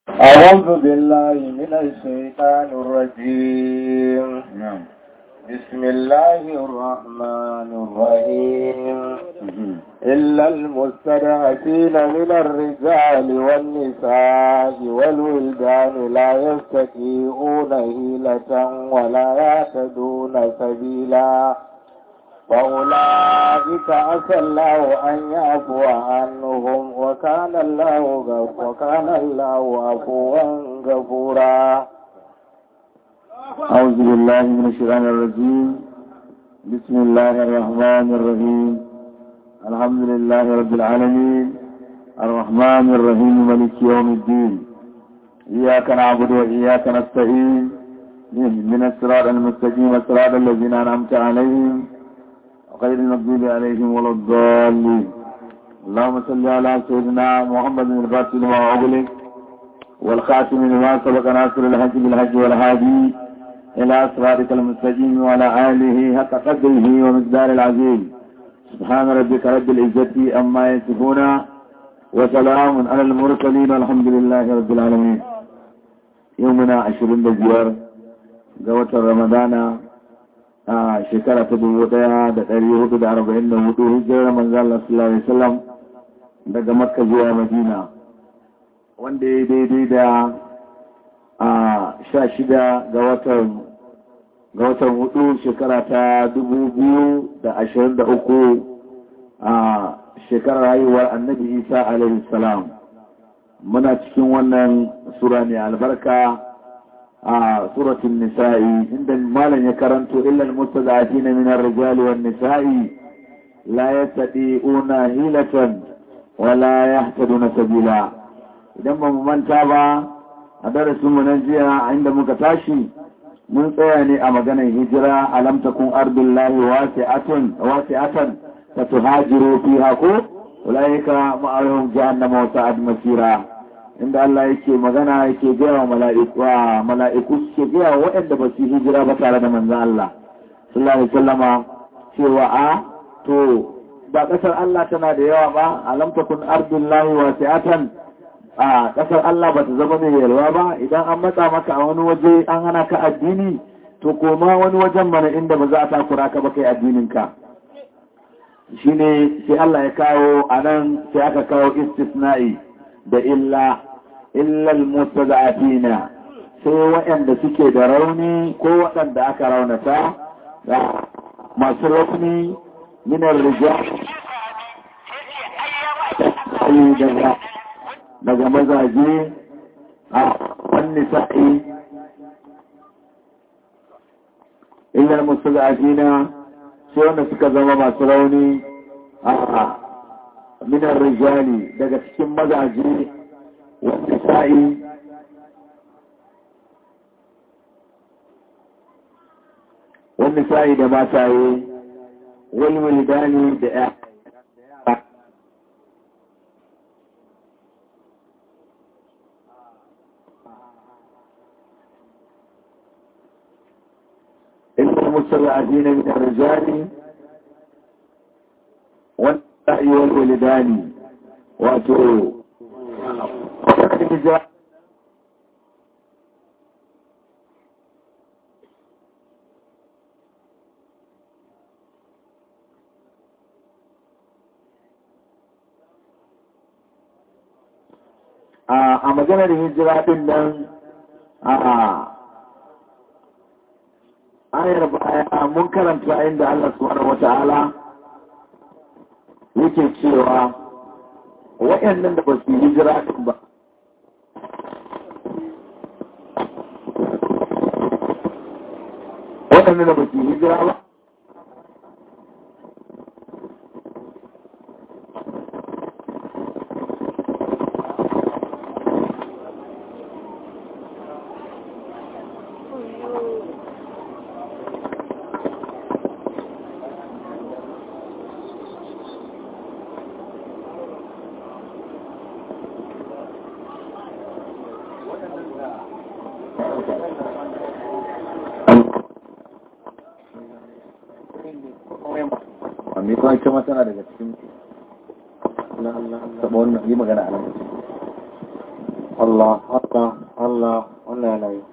أعوذ بالله من الشيطان الرجيم نعم بسم الله الرحمن الرحيم إلا المستضعفين من الرجال والنساء والولدان لا يستطيعون هيلة ولا يهتدون سبيلا فأولئك عسى الله أن يعفو عنهم وكان الله غف- وكان الله عفوا غفورا أعوذ بالله من الشيطان الرجيم بسم الله الرحمن الرحيم الحمد لله رب العالمين الرحمن الرحيم ملك يوم الدين إياك نعبد وإياك نستعين من الصراط المستقيم صراط الذين أنعمت عليهم غير المغضوب عليهم ولا الضالين اللهم صل على سيدنا محمد الفاتح لما أغلق والخاتم لما سبق ناصر الحج بالحج والهادي إلى صراطك المستقيم وعلى آله حق قدره ومقدار العظيم سبحان ربك رب العزة أما يصفون وسلام على المرسلين والحمد لله رب العالمين يومنا عشرين بزيار قوة رمضان a shekara ta dubu daya da ɗari hudu da arba'in da hudu hijirar manzan Allah sallallahu alaihi wasallam daga makka zuwa madina wanda ya daidai da a sha shida ga watan ga watan hudu shekara ta dubu biyu da ashirin da uku a shekarar haihuwar annabi isa alaihi salam muna cikin wannan sura ne albarka a suratun nisa'i inda malam ya karanto illal mustada'afina min ar-rijali wan nisa'i la yastati'una hilatan wa la yahtaduna sabila idan ba mu manta ba a darasin mu na jiya inda muka tashi mun tsaya ne a maganar hijira alam takun ardullahi wasi'atun wasi'atan fatuhajiru fiha ko ulaika ma'ahum jahannama wa sa'ad masira inda Allah yake magana yake gaya wa mala'iku mala'iku suke gaya wa waɗanda ba su hijira ba tare da manzan Allah sallallahu alaihi wasallama cewa a to ba ƙasar Allah tana da yawa ba alam takun ardullahi wasi'atan a ƙasar Allah ba ta zama mai yalwa ba idan an matsa maka a wani waje an hana ka addini to koma wani wajen mana inda ba za a takura ka ba kai addinin ka shine sai Allah ya kawo anan sai aka kawo istisna'i da illa illal mustada'afina sai waɗanda suke da rauni ko waɗanda aka raunata da masu rauni minar rijal daga daga mazaje a wani sa'i illal mustada'afina sai wanda suka zama masu rauni a minar rijali daga cikin mazaje wanda sa'i wanda sa'i da mataye wani dani da ya إلا المستضعفين من الرجال والنساء والولدان واتوا الرجال a maganar hijira din nan a ayar baya mun karanta inda Allah subhanahu wata'ala yake cewa waɗannan da ba su hijira din ba waɗannan da ba su hijira ba amma kuma ita ma tana daga cikin taɓa wannan yi magana a nan Allah Allah Allah wannan yanayi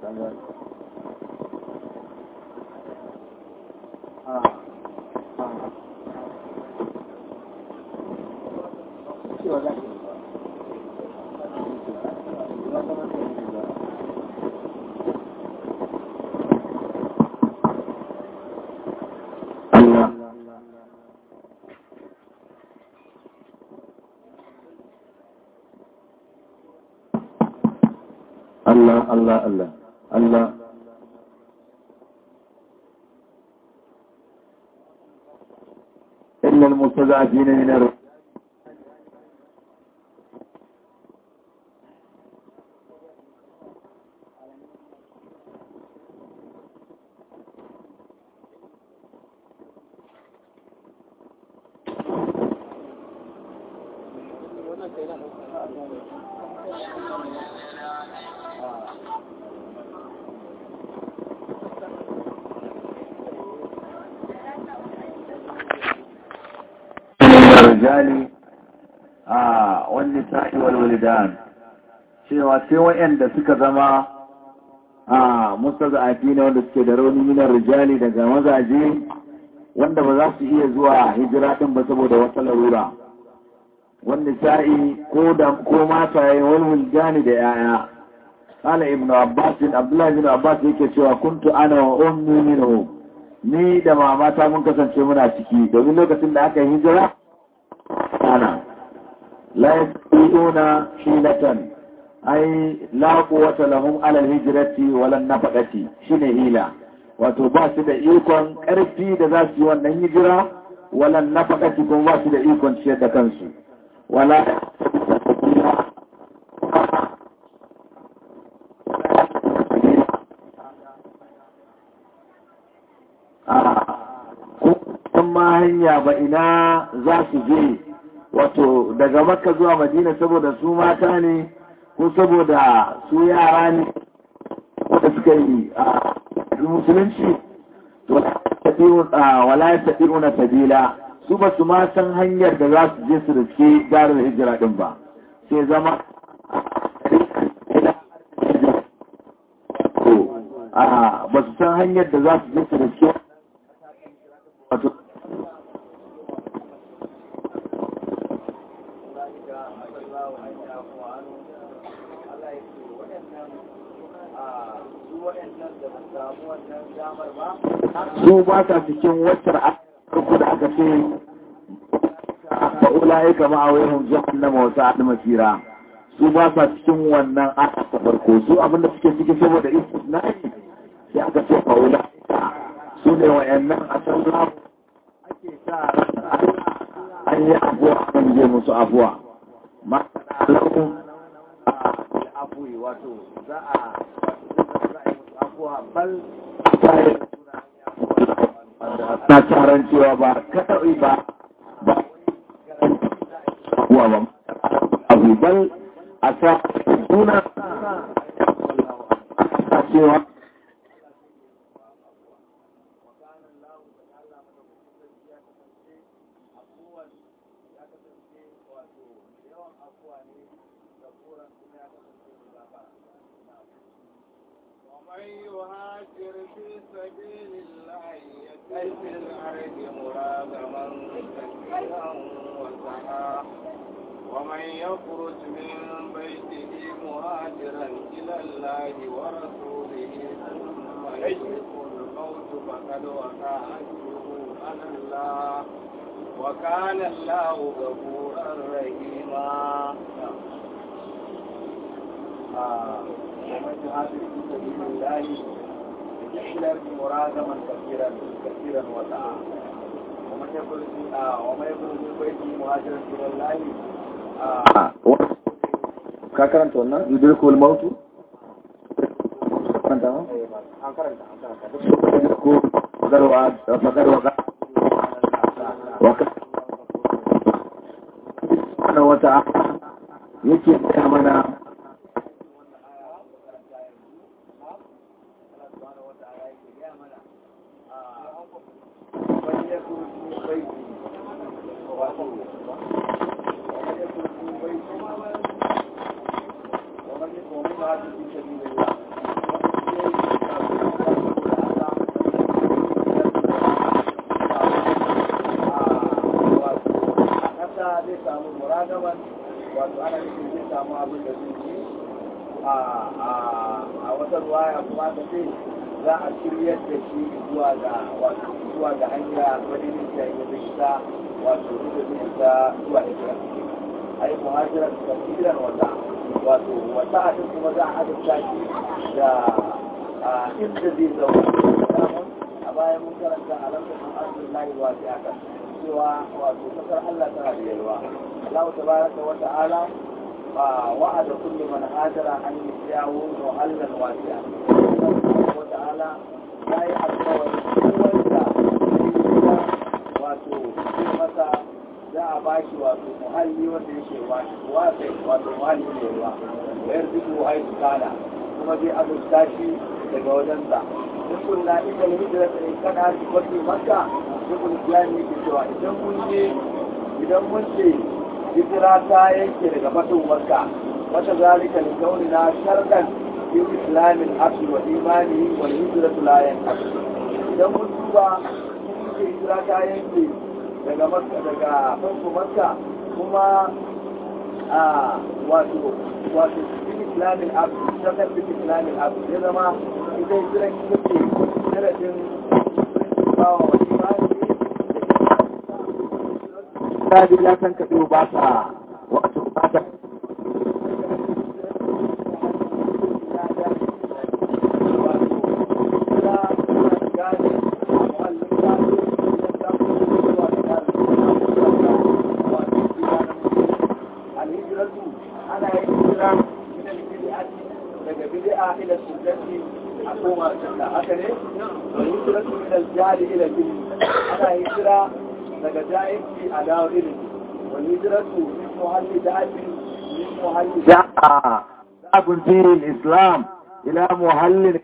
Allah Allah Allah Allah Allah إلا المستضعفين من الرجال الرجال آه والنساء والولدان cewa sai waɗanda suka zama a mustaza'afi ne wanda suke da rauni minar rijali daga mazaje wanda ba za su iya zuwa hijira din ba saboda wata larura wanda sa'i ko da ko mata yayin walwul jani da yaya qala ibn abbas abdullah ibn abbas yake cewa kuntu ana wa ummi minhu ni da mamata mun kasance muna ciki domin lokacin da aka yi hijira ana la yastati'una hilatan ai la quwwata lahum ala alhijrati wala nafaqati shine hila wato ba su da ikon karfi da za su yi wannan hijira wala nafaqati kuma ba su da ikon ciyar da kansu wala ma hanya ba ina za su je wato daga makka zuwa madina saboda su mata ne ko saboda su yara ne da suka yi a musulunci wala ya tafi una sabila su ba su ma san hanyar da za su je su da suke garin hijira din ba sai zama ba su san hanyar da za su je su da suke wato su ba ta cikin waccar farko da aka ce ba ulaye kama a wayan jahannama wasu adu masira su ba sa cikin wannan aka farko su abinda suke ciki saboda istisnai sai aka ce fa ulaye su ne wayannan a sallah ake sa an yi abuwa an je musu abuwa ma lahu afuwi wato za a abuwa bal na taron cewa ba kaɗa'i ba ba kuwa ba abu bal a sa suna a cewa ومن يهاجر في سبيل الله يجد في الأرض مراغما كثيرا وسعا ومن يخرج من بيته مهاجرا إلى الله ورسوله ثم يدركه الموت فقد وقع أجره على الله وكان الله غفورا رحيما ومن يهاجر في سبيل الله يحلل مراغما كثيرا كثيرا وسعا ومن يخرج ومن يخرج من بيته مهاجرا الى الله ka karanta wannan yudrikul mautu karanta ma an karanta an karanta yudrikul fadarwa fadarwa waka ana wata yake gaya mana jihadu fi sabilillah a ƙasa zai samu muragaman wato ana nufin zai samu abin da zai ci a wata ruwaya kuma ka ce za a shiryar da shi zuwa ga wato zuwa ga hanya madinin da ya zai ta wato da zai ta zuwa hijira ai muhajiran kafiran wata wato wata a kuma za a adabta shi da inda zai zauna a bayan mun karanta a lantarkin arzikin wa sai aka cewa wato kasar Allah tana da yalwa Allah tabaraka wa ta'ala وعد كل من هاجر أن يسعه محلا واسعا وتعالى لا يحب وإذا wato zai masa za a ba shi wato muhalli wanda yake wasai wato muhalli ne ruwa wayar zuku haitu kana kuma zai azurta shi daga wajensa in kunna ita ne hijira ta in kana shi kwafi makka duk islami ke cewa idan mun je idan mun ce hijira ta yanke daga fatan makka wata zalika li kaunina sharqan fi islamin abdi wa imani wal hijratu la yanqasu idan mun duba mun ce hijira ta yanke daga makka daga fatan makka kuma a wato wato fi islamin abdi sharqan fi islamin abdi ya zama ita hijira ita ce sharadin bawa wa imani Sabir ya san kaɗo ba ta wato ba ta ana yin hijira min al-bid'ati daga bid'a ila sunnati a koma sunna haka ne wa hijratu min al-jahl ila al-ilm ana hijira daga jahilci a dawo ilimi wa hijratu min muhalli da'ati min muhalli جاء باب في الإسلام إلى محل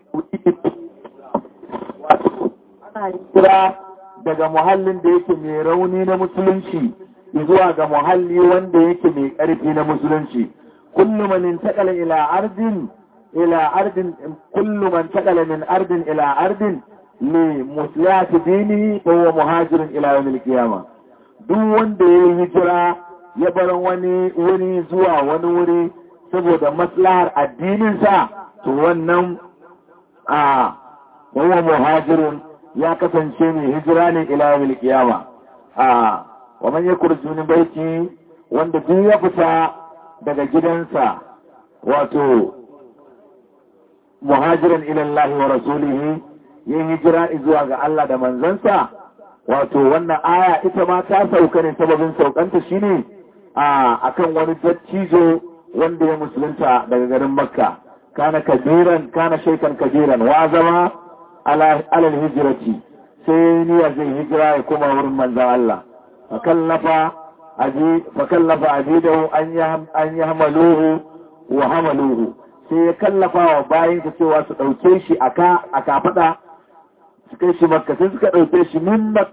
ana kira daga muhallin da yake mai rauni na musulunci zuwa ga muhalli wanda yake mai ƙarfi na musulunci kullu man intaqala ila ardin ila ardin kullu man intaqala min ardin ila ardin li muslihati dinihi fa huwa muhajirun ila yawm al-qiyamah duk wanda ya hijira ya bar wani wuri zuwa wani wuri saboda maslahar addininsa to wannan a huwa muhajirun ya kasance mai hijira ne ila yawmil qiyama a wa man yakurju min baiti wanda duk ya fita daga gidansa wato muhajiran ila Allah wa rasulihi yin hijira zuwa ga Allah da manzansa wato wannan aya ita ma ta sauka ne sababin saukanta shine a akan wani dattijo wanda ya musulunta daga garin Makka kana kabiran kana shaikan kabiran wa zama alal hijirati sai niyya zai hijira ya koma wurin manzan Allah fakallafa aji fakallafa ajidahu an yi hamaluhu wa hamaluhu sai ya kallafa wa bayan ka cewa su ɗauke shi a kafaɗa su kai shi makka sai suka ɗauke shi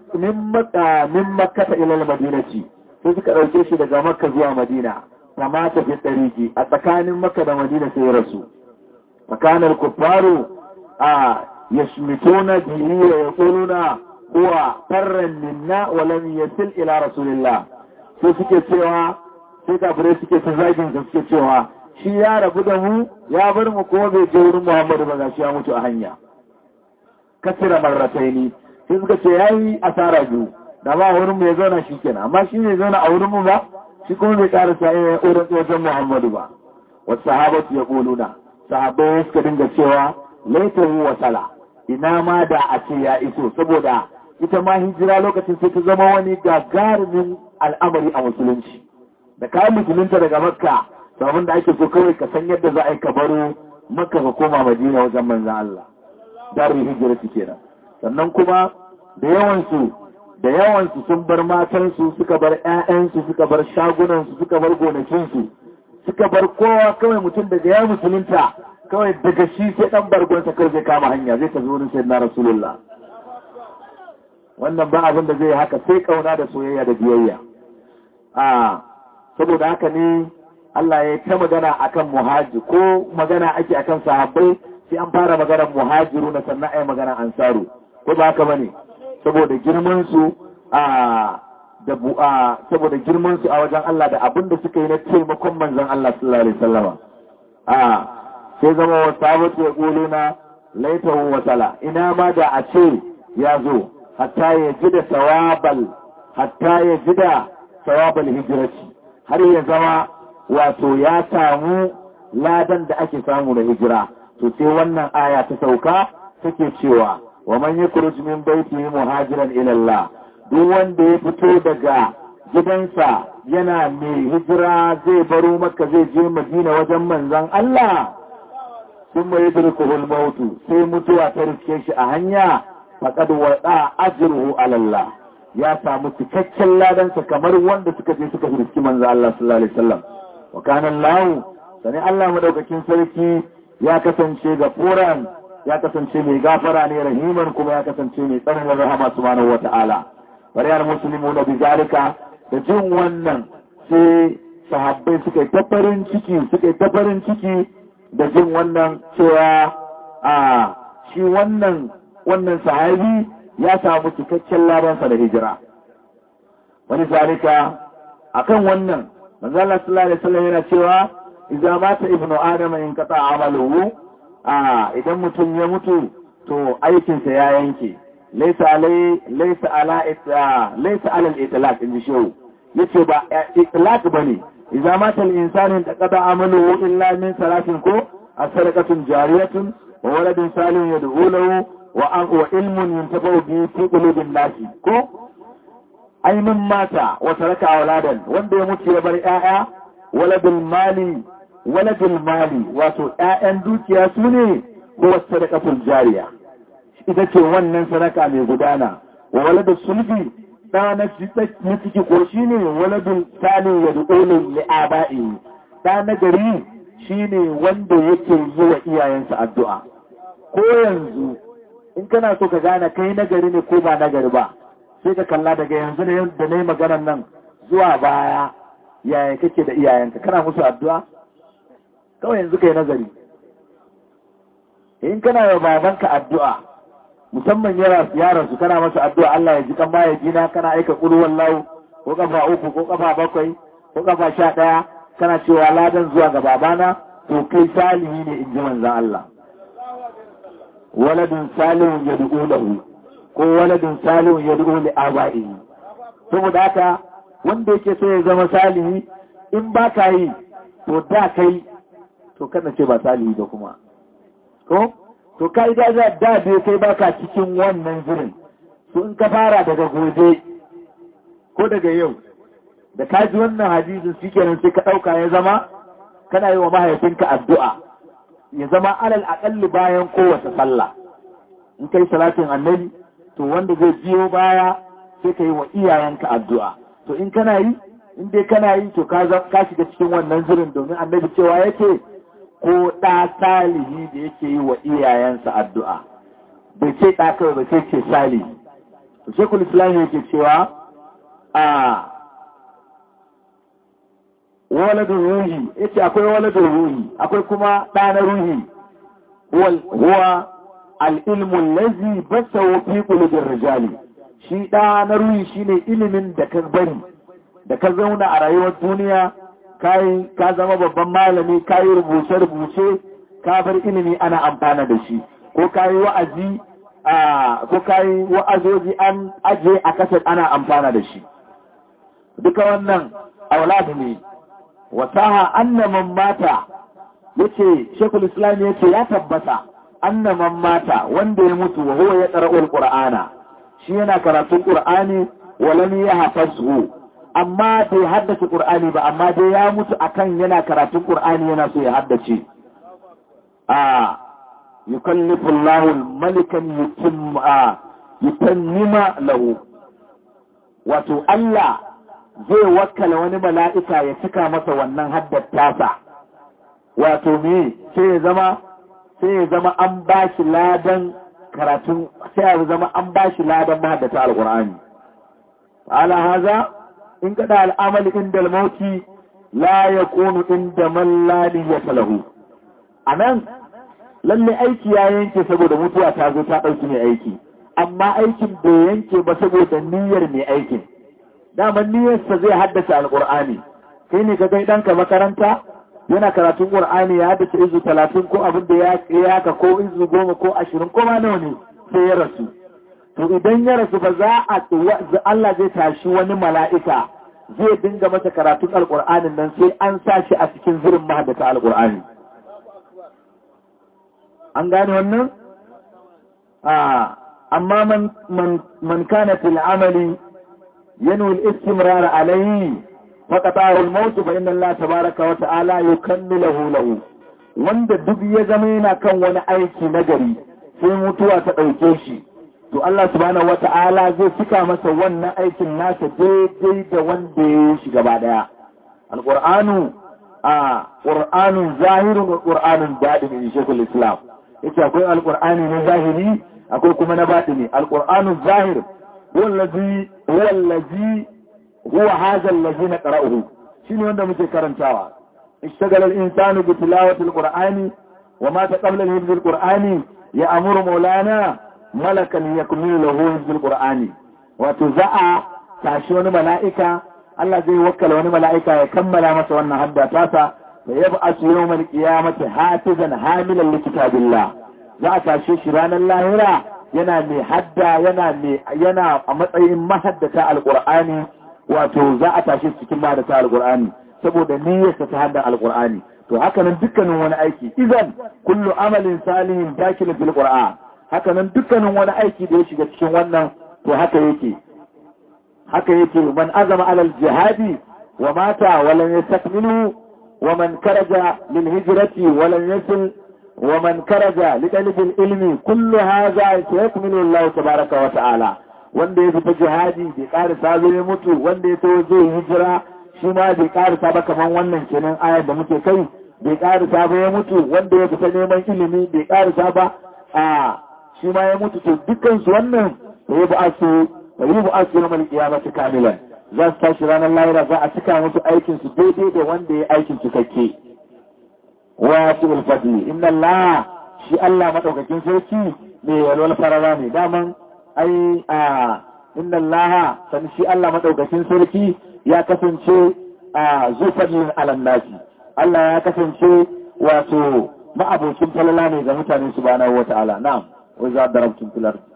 min makka ta ilal madinaci sai suka ɗauke shi daga makka zuwa madina kama ta fi ɗariki a tsakanin makka da madina sai ya rasu tsakanin kuffaru a يشمتون به ويقولون هو فرا منا ولم يصل الى رسول الله sai suke cewa sai kafirai suke ta zagin da suke cewa shi ya rabu da mu ya bar mu kuma bai je wurin Muhammadu ba gashi ya mutu a hanya kasira marrataini sai suka ce yayi asara biyu da ba wurin mu ya zauna shi kenan amma shi ne zauna a wurin mu ba shi kuma bai karasa ya wurin wajen Muhammadu ba wasu sahabatu ya kuluna sahabbai suka dinga cewa laitahu wa sala ina ma da a ce ya iso saboda ita ma hijira lokacin sai ta zama wani gagarumin al'amari a musulunci da kayan musulunta daga makka abin da ake so kawai ka san yadda za a yi ka baro makka ka koma madina wajen manzan Allah darul hijira su kenan sannan kuma da yawansu da yawansu sun bar matansu suka bar ƴaƴansu suka bar shagunansu suka bar gonakinsu suka bar kowa kawai mutum daga ya musulunta kawai daga shi sai dan bargonsa kawai zai kama hanya zai ta wurin sai na rasulullah wannan ba abin da zai haka sai kauna da soyayya da biyayya a saboda haka ne Allah ya ta magana akan muhajir ko magana ake akan sahabbai sai an fara maganar muhajiru na sannan ai magana ansaru ko ba haka bane saboda girman su a da bu'a saboda girman su a wajen Allah da abin da suka yi na taimakon manzon Allah sallallahu alaihi wasallama a sai zama wa sabatu ya kulu na laitahu wasala ina ma da a ce ya zo hatta ya ji da sawabal hatta ya ji da sawabal hijirati har ya zama wato ya samu ladan da ake samu da hijira to sai wannan aya ta sauka take cewa wa man yakhruj min baytihi muhajiran ila Allah duk wanda ya fito daga gidansa yana mai hijira zai baro maka zai je madina wajen manzon Allah sun mai yadrikuhul mautu sai mutuwa ta riske shi a hanya faqad wada ajruhu ala Allah ya samu cikakken ladansa kamar wanda suka je suka riski manzon Allah sallallahu alaihi wasallam wa kana Allah sani Allah madaukakin sarki ya kasance ga furan ya kasance mai gafara ne rahiman kuma ya kasance mai tsananin rahama subhanahu wata'ala bari al muslimu na bizalika da jin wannan sai sahabbai suka yi ta farin ciki suka yi ta farin ciki da jin wannan cewa a shi wannan wannan sahabi ya samu cikakken ladansa da hijira wani zalika akan wannan manzo Allah sallallahu alaihi wasallam yana cewa idza mata ibnu adam in qata amaluhu a idan mutum ya mutu to aikin sa ya yanke laysa alai laysa ala laysa ala al-itlaq in shehu yace ba itlaq bane idza mata al-insanu qata amaluhu illa min salatin ko as-sadaqatun jariyatun wa waladun salihun yad'u lahu wa wa ilmun yuntafa'u bi fi qulubin nasi ko ainihin mata wata raka auladan wanda ya mutu ya bar ‘ya'ya waladul mali waladul mali wato ‘ya'yan dukiya su ne ko wasu sadakatul jariya ita ce wannan sadaka mai gudana wa waladul sulfi ɗa na ciki ko shi ne waladul sali ya duɗolin li'aba'i ɗa na gari shi ne wanda yake yi wa iyayensa addu'a ko yanzu in kana so ka gane kai nagari ne ko ba nagari ba sai ka kalla daga yanzu ne da na yi maganar nan zuwa baya yaya kake da iyayenka kana musu addu'a kawai yanzu ka yi nazari in kana yi babanka addu'a musamman yaran su kana masa addu'a Allah ya ji kan baya jina kana aika ƙuruwan lau ko kafa uku ko kafa bakwai ko kafa sha ɗaya kana cewa ladan zuwa ga babana to kai salihi ne in ji manzan Allah waladun salihun ya lahu ko waladin salihun ya du'u li aba'ihi saboda haka wanda yake so ya zama salihi in ba ka yi to da kai to kada ce ba salihi da kuma ko to kai da da da bai kai baka cikin wannan zirin to in ka fara daga gobe ko daga yau da ka ji wannan hadisin shikenan sai ka dauka ya zama kana yi wa mahaifinka addu'a ya zama alal aqalli bayan kowace sallah in kai salatin annabi to wanda zai biyo baya sai ka yi wa iyayenka addu'a to in kana yi in dai kana yi to ka shiga cikin wannan zirin domin annabi cewa yake ko ɗa salihi da yake yi wa iyayensa addu'a bai ce ɗa kawai ba sai ce salihi to shekul islam yake cewa a waladun ruhi yace akwai waladun ruhi akwai kuma ɗa na ruhi huwa al'ilmun lazi basa fi ƙulubin rijali shi ɗa na ruhi shi ne ilimin da ka bari da ka zauna a rayuwar duniya ka zama babban malami ka yi rubuce-rubuce ka bar ilimi ana amfana da shi ko ka yi wa'azi ko ka yi wa'azoji an aje a kasar ana amfana da shi duka wannan auladu ne wasaha annaman mata yace shekul islam yace ya tabbata annaman mata wanda ya mutu wa huwa ya qara'ul qur'ana shi yana karatun qur'ani wa lam yahfazhu amma bai haddace qur'ani ba amma dai ya mutu akan yana karatun qur'ani yana so ya haddace a yukallifu Allahu malikan yutimma yutammima lahu wato Allah zai wakkala wani mala'ika ya cika masa wannan haddata wato me sai ya zama sai ya zama an ba shi ladan karatun sai ya zama an ba shi ladan mahaddata alkur'ani ala haza in kada al'amali inda almauti la yakunu inda man la niyyata lahu anan lalle aiki ya yanke saboda mutuwa ta zo ta ɗauki mai aiki amma aikin bai yanke ba saboda niyyar mai aikin daman niyyarsa zai haddace alƙur'ani kai ne ka kai ɗanka makaranta yana karatun ƙur'ani ya haddace izu talatin ko abin da ya yaka ko izu goma ko ashirin ko ma nawa ne sai ya rasu to idan ya rasu ba za a Allah zai tashi wani mala'ika zai dinga masa karatun alƙur'anin nan sai an sa shi a cikin zirin mahaddata alƙur'ani an gane wannan amma man kana fil amali ينوي الاستمرار عليه فقطعه الموت فإن الله تبارك وتعالى يكمله له wanda duk ya zama yana kan wani aiki nagari sai mutuwa ta ɗauke shi to Allah subhanahu wata'ala zai cika masa wannan aikin nasa daidai da wanda ya yi shi gaba daya alqur'anu a qur'anun zahirun wa qur'anun baɗin in shekul islam yace akwai alqur'ani na zahiri akwai kuma na baɗini alqur'anu zahir wallazi wallazi huwa hadha allazi naqra'uhu shine wanda muke karantawa اشتغل الإنسان بتلاوة القرآن ومات قبل حفظ القرآن يأمر مولانا ملكا يكمل له حفظ القرآن وتزع تاشون ملائكة الله زي وكل وني ملائكة يكمل ما سوانا حدا تاسا ويبعث يوم القيامة حافظا حاملا لكتاب الله za a tashe shi ranar lahira yana mai hadda yana mai yana a matsayin mahaddata alqur'ani wato za a tashe cikin mahaddata alqur'ani saboda niyyarsa ta haddan alqur'ani to haka nan dukkanin wani aiki idan kullu amalin salihin dakil fil qur'an haka nan dukkanin wani aiki da ya shiga cikin wannan to haka yake haka yake man azama alal jihadi wa mata wa lam yastakmilu wa man karaja lil hijrati wa lam yasil wa man karaja li talib al ilmi kullu hadha sayakmilu Allah tabaaraka wa ta'ala wanda ya fita jihadi bai karisa zai mutu wanda ya tawo zai hijira shi ma bai karisa ba kaman wannan kenan ayar da muke kai bai karisa ba ya mutu wanda ya fita neman ilimi bai karisa ba a shi ma ya mutu to dukkan su wannan da ya ba su da yi ba su na kiyamati kamilan za su tashi ranar lahira za a cika musu aikin su daidai da wanda ya aikin cikakke wa su ulfadli inna Allah shi Allah madaukakin sarki mai yalwal farara ne daman ai a inna Allah san shi Allah madaukakin sarki ya kasance a zufadlin alannasi Allah ya kasance wato ma'abocin falala ne ga mutane subhanahu wata'ala na'am wa za darabtum fil ardh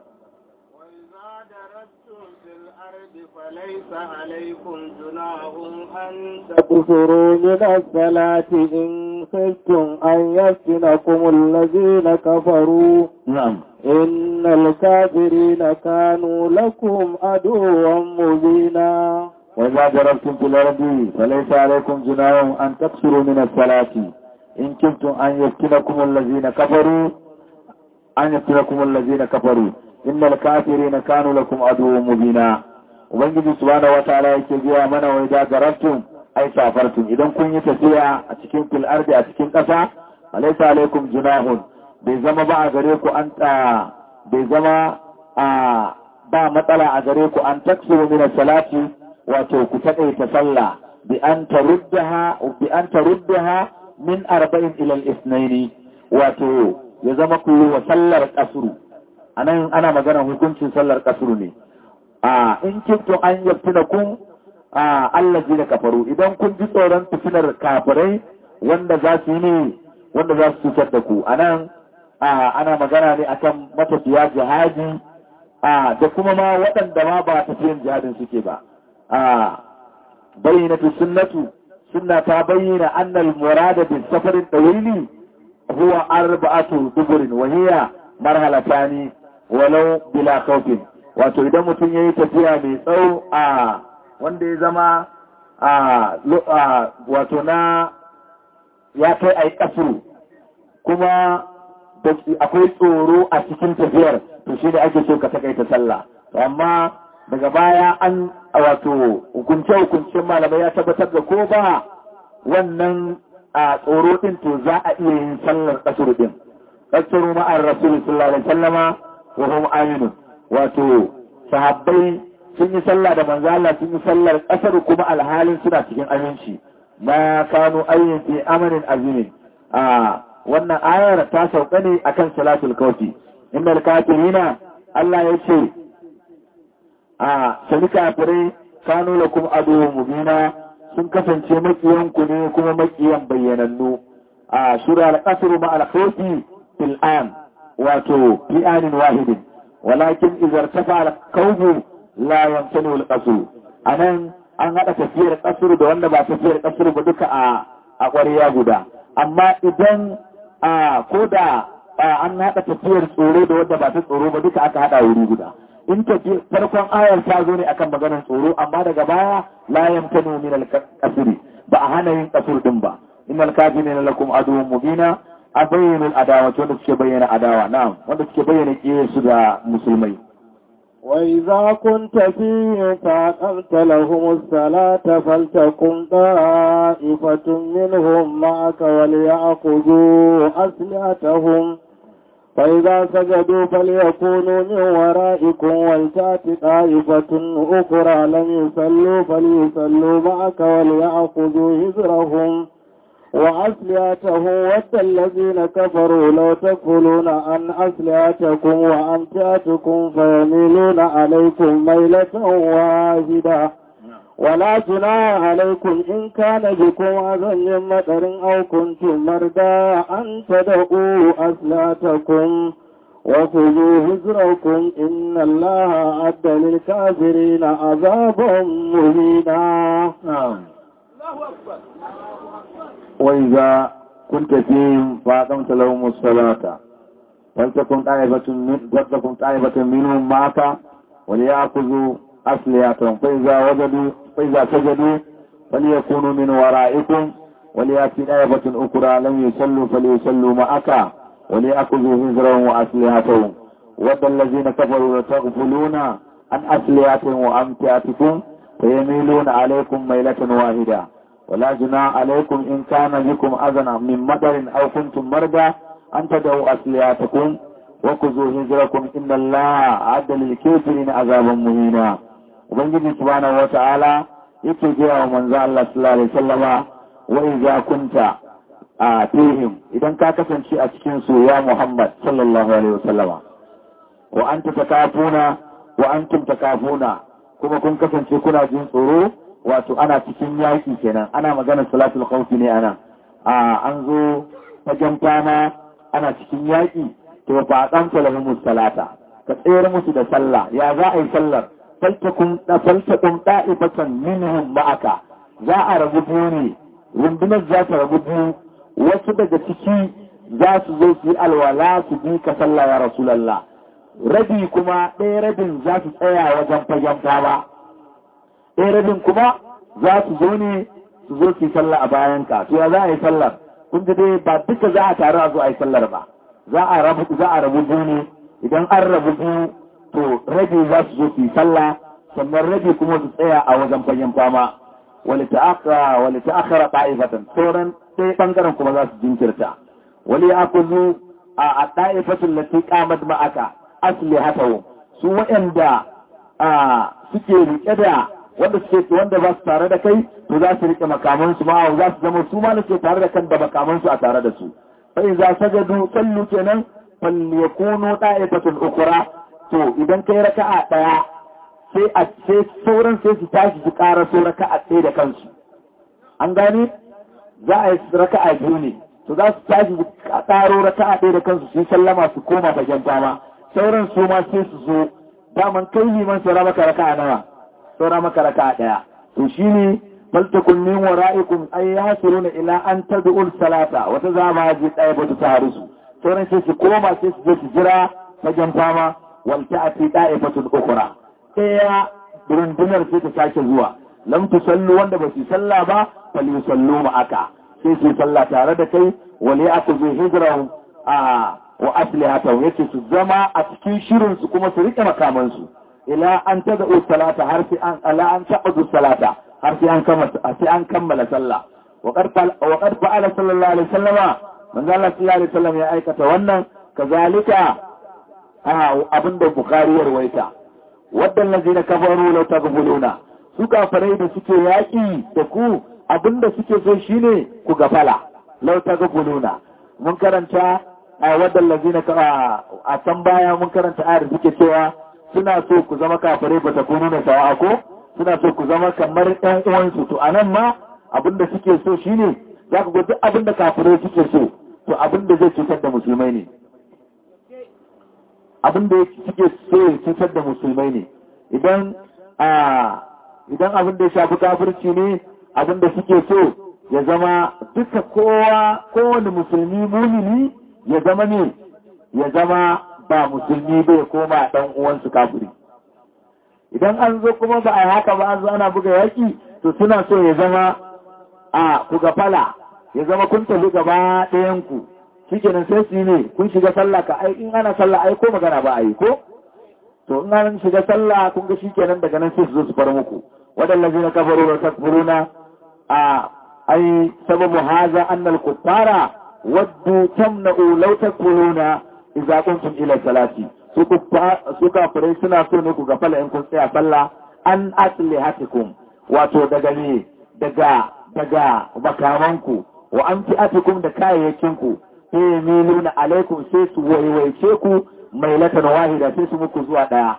فليس عليكم جناح أن تكفروا من الصلاة إن خفتم أن يفتنكم الذين كفروا نعم إن الكافرين كانوا لكم عدوا مبينا وإذا ضربتم في الأرض فليس عليكم جناح أن تكسروا من الصلاة إن كنتم أن يفتنكم الذين كفروا أن يفتنكم الذين كفروا إن الكافرين كانوا لكم عدوا مبينا Ubangiji subhanahu wataala yake biya mana wa idza darabtum ay safartum idan kun yi tafiya a cikin fil ardi a cikin ƙasa alaysa alaikum junahun bai zama ba a gare ku an bai zama a ba matsala a gare ku an taksuru min salati wato ku taƙaita sallah bi an taruddaha bi an taruddaha min arba'in ila al-ithnaini wato ya zama ku yi wa sallar kasuru anan ana magana hukuncin sallar kasuru ne a in kinto an yaftina kun a Allah ji da kafaru idan kun ji tsoron fitinar kafirai wanda za su yi ne wanda za su cutar da ku anan ana magana ne akan matafiya jihadi a da kuma ma waɗanda ma ba tafiyan jihadin suke ba a bayyana sunnatu sunna ta bayyana annal murada bi safarin dawili huwa arba'atu duburin wa hiya marhalatani walau bila khawfin wato idan mutum yayi tafiya mai tsawo a wanda ya zama a wato na ya kai ai kasuru kuma akwai tsoro a cikin tafiyar to shi da ake so ka takaita sallah amma daga baya an wato hukunce-hukuncen malamai ya tabbatar da ko ba wannan a tsoro din to za a iya yin sallar kasuru din kasaru ma'ar rasul sallallahu alaihi sallama wa hum aminu wato sahabbai sun yi sallah da manzo Allah sun yi sallar kasar kuma alhalin suna cikin aminci ma kanu ayyin fi amarin azimin a wannan ayar ta sauka ne akan salatul kauti innal kafirina Allah ya ce a sani kafirai kanu lakum adu mubina sun kasance makiyanku ne kuma makiyan bayyanannu a shura al-qasru ma al-khawfi fil an wato fi anin wahidin walakin idza irtafa al-qawmu la yamtanu al-qasru anan an hada tafiyar qasru da wanda ba tafiyar qasru ba duka a a ƙwariya guda amma idan a koda an haɗa tafiyar tsoro da wadda ba ta tsoro ba duka aka haɗa wuri guda in tafi farkon ayar ta zo ne akan maganar tsoro amma daga baya la yamtanu min al-qasri ba a hana yin qasr din ba innal kafirina lakum aduwwun mubina a bayyana adawa wanda suke bayyana adawa na'am wanda suke bayyana su da musulmai وإذا كنت فيهم فأقمت لهم الصلاة فلتكن طائفة منهم معك وليأخذوا أسلحتهم فإذا سجدوا فليكونوا من ورائكم ولتأت طائفة أخرى لم يصلوا فليصلوا معك وليأخذوا هزرهم وأسلحتهم ود الذين كفروا لو تكفلون عن أسلحتكم وأمتعتكم فيميلون عليكم ميلة واحدة ولا جناح عليكم إن كان بكم أذى من مطر أو كنتم مرضى أن تدعوا أسلحتكم وخذوا هزركم إن الله أعد للكافرين عذابا مهينا نعم وإذا كنت فيهم فأقمت لهم الصلاة فلتكن طائفة من فلتكن طائفة منهم معك وليأخذوا أسلحتهم فإذا وجدوا فإذا سجدوا فليكونوا من ورائكم وليأتي طائفة أخرى لم يصلوا فليصلوا معك وليأخذوا هزرهم وأسلحتهم ود الذين كفروا لتغفلون عن أسلحتهم وأمتعتكم فيميلون عليكم ميلة واحدة ولا جناح عليكم إن كان بكم أذى من مطر أو كنتم مرضى أن تدعوا أسلحتكم وخذوا هجركم إن الله أعد للكافرين عذابا مهينا وبنجي سبحانه وتعالى yake gaya wa manzo Allah sallallahu alaihi wasallama wa idza kunta atihim idan ka kasance a cikin su ya Muhammad sallallahu alaihi wasallama wa anta takafuna wa antum takafuna kuma kun kasance kuna jin tsoro wato ana cikin yaki kenan ana maganar salatul khawfi ne ana a an zo fagen fama ana cikin yaki to fa aqamta lahumus salata ka tsayar musu da sallah ya za a yi sallar faltakun faltakun da'ifatan minhum ma'aka za a rabu biyu ne rundunar za ta rabu biyu wasu daga ciki za su zo su yi alwala su bi ka sallah ya rasulallah rabi kuma ɗaya rabin za su tsaya wajen fagen fama ɗaya rabin kuma za su zo ne su zo su yi sallah a bayan ka to ya za a yi sallar kun ji dai ba duka za a taru a zo a yi sallar ba za a rabu za a rabu biyu ne idan an rabu biyu to rabi za su zo su yi sallah sannan rabi kuma su tsaya a wajen fagen fama wali ta'akhara wali ta'akhara ta'ifatan sauran sai bangaren kuma za su jinkirta wali akuzu a a ta'ifatul lati qamat ma'aka aslihatahu su waɗanda a suke rike da wanda suke wanda ba su tare da kai to za su rike makaman su ma za su zama su ma ne ke tare da kan da makaman su a tare da su fa iza sajadu sallu kenan fal yakunu ta'ifatun ukra to idan kai raka'a daya sai a sai sauran sai su tashi su ƙara so raka'a ɗaya da kansu an gane za a yi raka'a biyu ne to za su tashi su ƙaro raka'a ɗaya da kansu sun sallama su koma fagen dama sauran su ma sai su zo daman kai liman saura maka raka'a nawa saura maka raka'a ɗaya to shine faltakun min wara'ikum ay yasiruna ila an tad'ul salata wata zama ji ɗaya ba ta harisu sauran sai su koma sai su je su jira fagen fama wal ta'ati da'ifatun ukhra ɗaya rundunar sai ta sake zuwa lam tusallu wanda ba su salla ba fal yusallu ma'aka sai su salla tare da kai wali aku zai hijrahum a wa aslihatahu yace su zama a cikin shirin su kuma su rike makaman su ila an tad'u salata har sai an ala an ta'udu salata har sai an kammala sai an kammala sallah wa qad wa qad fa'ala sallallahu alaihi wasallama manzo Allah sallallahu alaihi wasallam ya aikata wannan kazalika abinda bukhari ya rawaita wadda lazina kafaru la taghfuluna su kafarai da suke yaki da ku abinda suke so shine ku gafala lau ta gafuluna mun karanta a wadda lazina a can baya mun karanta ayar suke cewa suna so ku zama kafare ba ta kunu na sawa ko suna so ku zama kamar ɗan uwansu to anan ma abinda suke so shine za ku ga duk abinda kafare suke so to abinda zai cutar da musulmai ne abinda suke so ya cutar da musulmai ne idan a idan abinda ya shafi kafirci ne abinda suke so ya zama duka kowa kowane musulmi mumini ya zama ne ya zama ba musulmi bai koma dan uwansu kafiri idan an zo kuma ba a haka ba an zo ana buga yaki to suna so ya zama a ku fala ya zama kun tafi gaba ɗayan ku shikenan sai su ne kun shiga sallah ka ai in ana sallah ai ko magana ba a yi ko to in an shiga sallah kun ga shikenan daga nan sai su zo su far muku waɗanda zai na kafaru da takfuruna a ai sababu haza annal kuffara waddu tamna'u law takfuruna idza kuntum ila salati su su kafirai suna so ne ku gafala in kun tsaya sallah an aslihatikum wato daga ne daga daga makamanku wa an fi'atikum da kayayyakinku sai miluna alaikum sai su waiwaice ku mai latan wahida sai su muku zuwa daya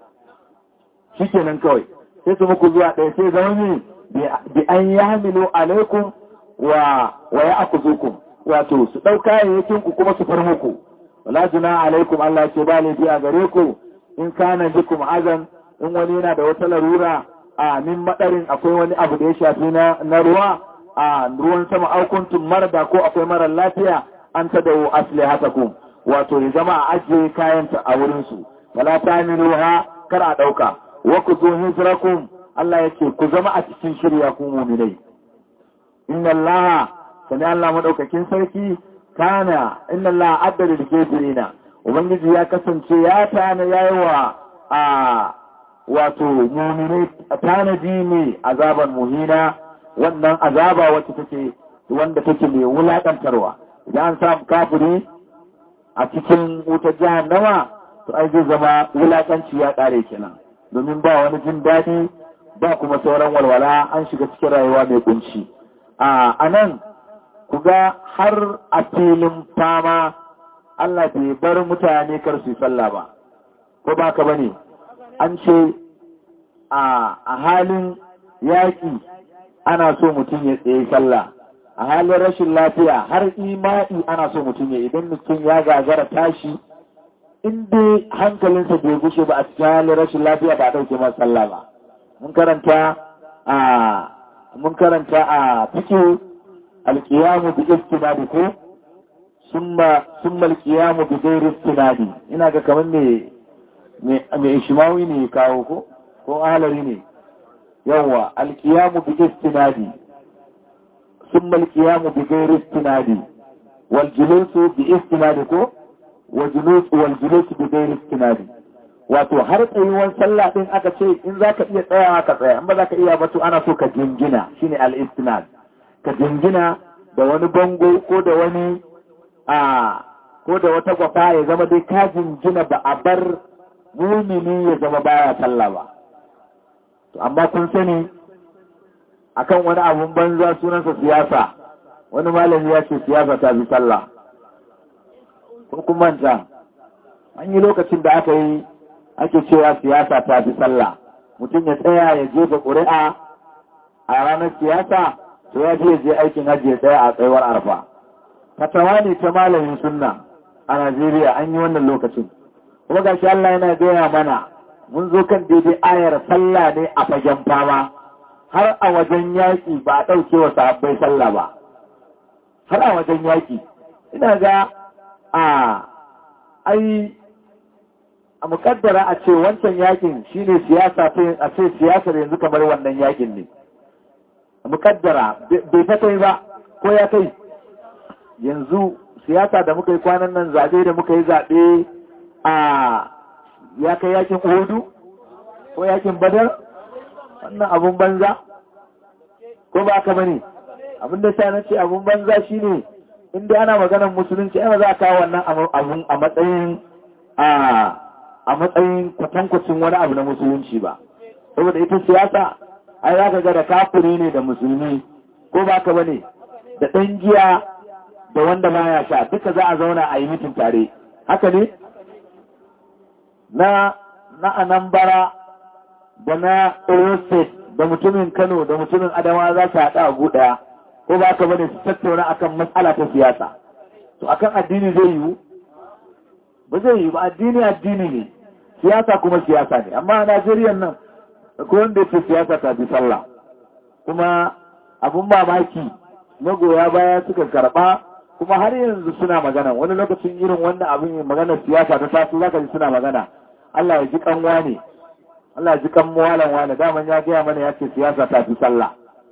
shikenan kawai sai su muku zuwa daya sai zama ne bi an yahmilu alaikum wa wa ya'khuzukum wato su dauka kayayyakinku kuma su far muku wala juna alaikum Allah ce ba laifi a gare ku in kana bikum azan in wani yana da wata larura a min madarin akwai wani abu da ya shafi na, na ruwa a ruwan sama aukuntum marada ko akwai marar lafiya an ta dawo aslihatakum wato ya zama a ajiye kayanta a wurin su wala tamiluha kar a dauka wa ku zo hijrakum Allah yake ku zama a cikin shirya ku mu'minai inna Allah sani Allah madaukakin sarki kana inna Allah adda lil kafirina ubangiji ya kasance ya tana yayi wa a wato mu'minai tanadi ne azaban muhina wannan azaba wacce take wanda take mai wulakantarwa idan an samu kafiri a cikin wutar jahannama to ai zai zama wulakanci ya kare kenan domin ba wani jin daɗi ba kuma sauran walwala an shiga cikin rayuwa mai kunci a nan ku ga har a filin fama Allah bai bar mutane kar su yi sallah ba, ko ba ka bane an ce a halin yaƙi ana so mutum ya tsaye sallah, a halin rashin lafiya har imai ana so mutum ya idan mutum ya gagara tashi inda hankalinsa bai gushe ba a cikin halin rashin lafiya ba a ɗauke masa sallah ba. Mun karanta a mun karanta a fikihu alkiyamu bi istinadi ko summa summa alkiyamu bi ghairi istinadi ina ga kaman me me ishmawi ne kawo ko ko ahlari ne yawa alkiyamu bi istinadi summa alkiyamu bi ghairi istinadi wal julusu bi istinadi ko wa julus wal julus bi ghairi istinadi wato har tsayuwan sallah din aka ce in zaka iya tsayawa ka tsaya in ba zaka iya ba to ana so ka jingina shine al-istinad ka jingina da wani bango ko da wani a ko da wata gwafa ya zama dai ka jingina ba a bar mumini ya zama baya sallah ba to amma kun sani akan wani abun banza sunansa siyasa wani malami ya ce siyasa ta bi sallah ko kun manta an yi lokacin da aka yi ake cewa siyasa ta fi sallah mutum ya tsaya ya jefa ƙuri'a a ranar siyasa to ya je je aikin hajji ya tsaya a tsayuwar arfa fatawa ne ta malamin sunna a Najeriya an yi wannan lokacin kuma gashi Allah yana gaya mana mun zo kan daidai ayar sallah ne a fagen fama har a wajen yaƙi ba a ɗauke wa sahabbai sallah ba har a wajen yaƙi ina ga a ai a mukaddara a ce wancan yakin shine siyasa a ce siyasar yanzu kamar wannan yakin ne mukaddara bai ta kai ba ko ya kai yanzu siyasa da muka yi kwanan nan zaɓe da muka yi zaɓe a ya kai yakin hudu ko yakin badar wannan abun banza ko ba ka bane abin da sa na ce abun banza shine inda ana maganar musulunci ana za a kawo wannan abun a matsayin a a matsayin kwatankwacin wani abu na musulunci ba saboda ita siyasa ai za ka ga da kafiri ne da musulmi ko ba ka bane da ɗan giya da wanda ma ya sha duka za a zauna a yi mitin tare haka ne na na anambara da na Oyo State da mutumin Kano da mutumin Adama za su haɗa a ɗaya ko ba ka bane su tattauna akan matsala ta siyasa to akan addini zai yiwu ba zai yiwu ba addini addini ne siyasa kuma siyasa ne amma a Najeriya nan ko wanda ya ce siyasa ta fi sallah kuma abun mamaki magoya baya suka karɓa kuma har yanzu suna magana wani lokacin irin wannan abin magana siyasa ta taso zaka ji suna magana Allah ya ji kanwa ne Allah ya ji kan muwalan wani daman ya gaya mana ya ce siyasa ta fi sallah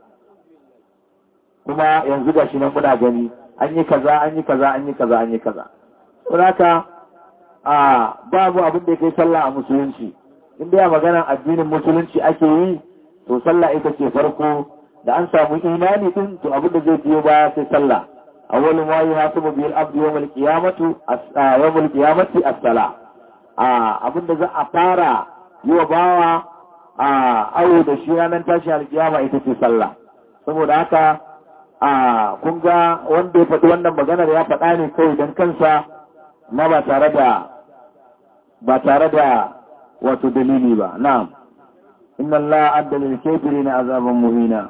kuma yanzu ga shi nan muna gani an yi kaza an yi kaza an yi kaza an yi kaza saboda a babu abin da ya kai sallah a musulunci in dai maganar addinin musulunci ake yi to sallah ita ce farko da an samu imani din to abin da zai biyo baya sai sallah awwalu ma yuhasabu bil abdi yawm al qiyamati yawm al qiyamati as-salah a abin da za a fara yi wa bawa a awo da shi ranar tashi alkiyama ita ce sallah saboda haka a kun ga wanda ya faɗi wannan maganar ya faɗa ne kawai don kansa na ba tare da ba tare da wato dalili ba na'am inna Allah adda lil kafirina azaban muhina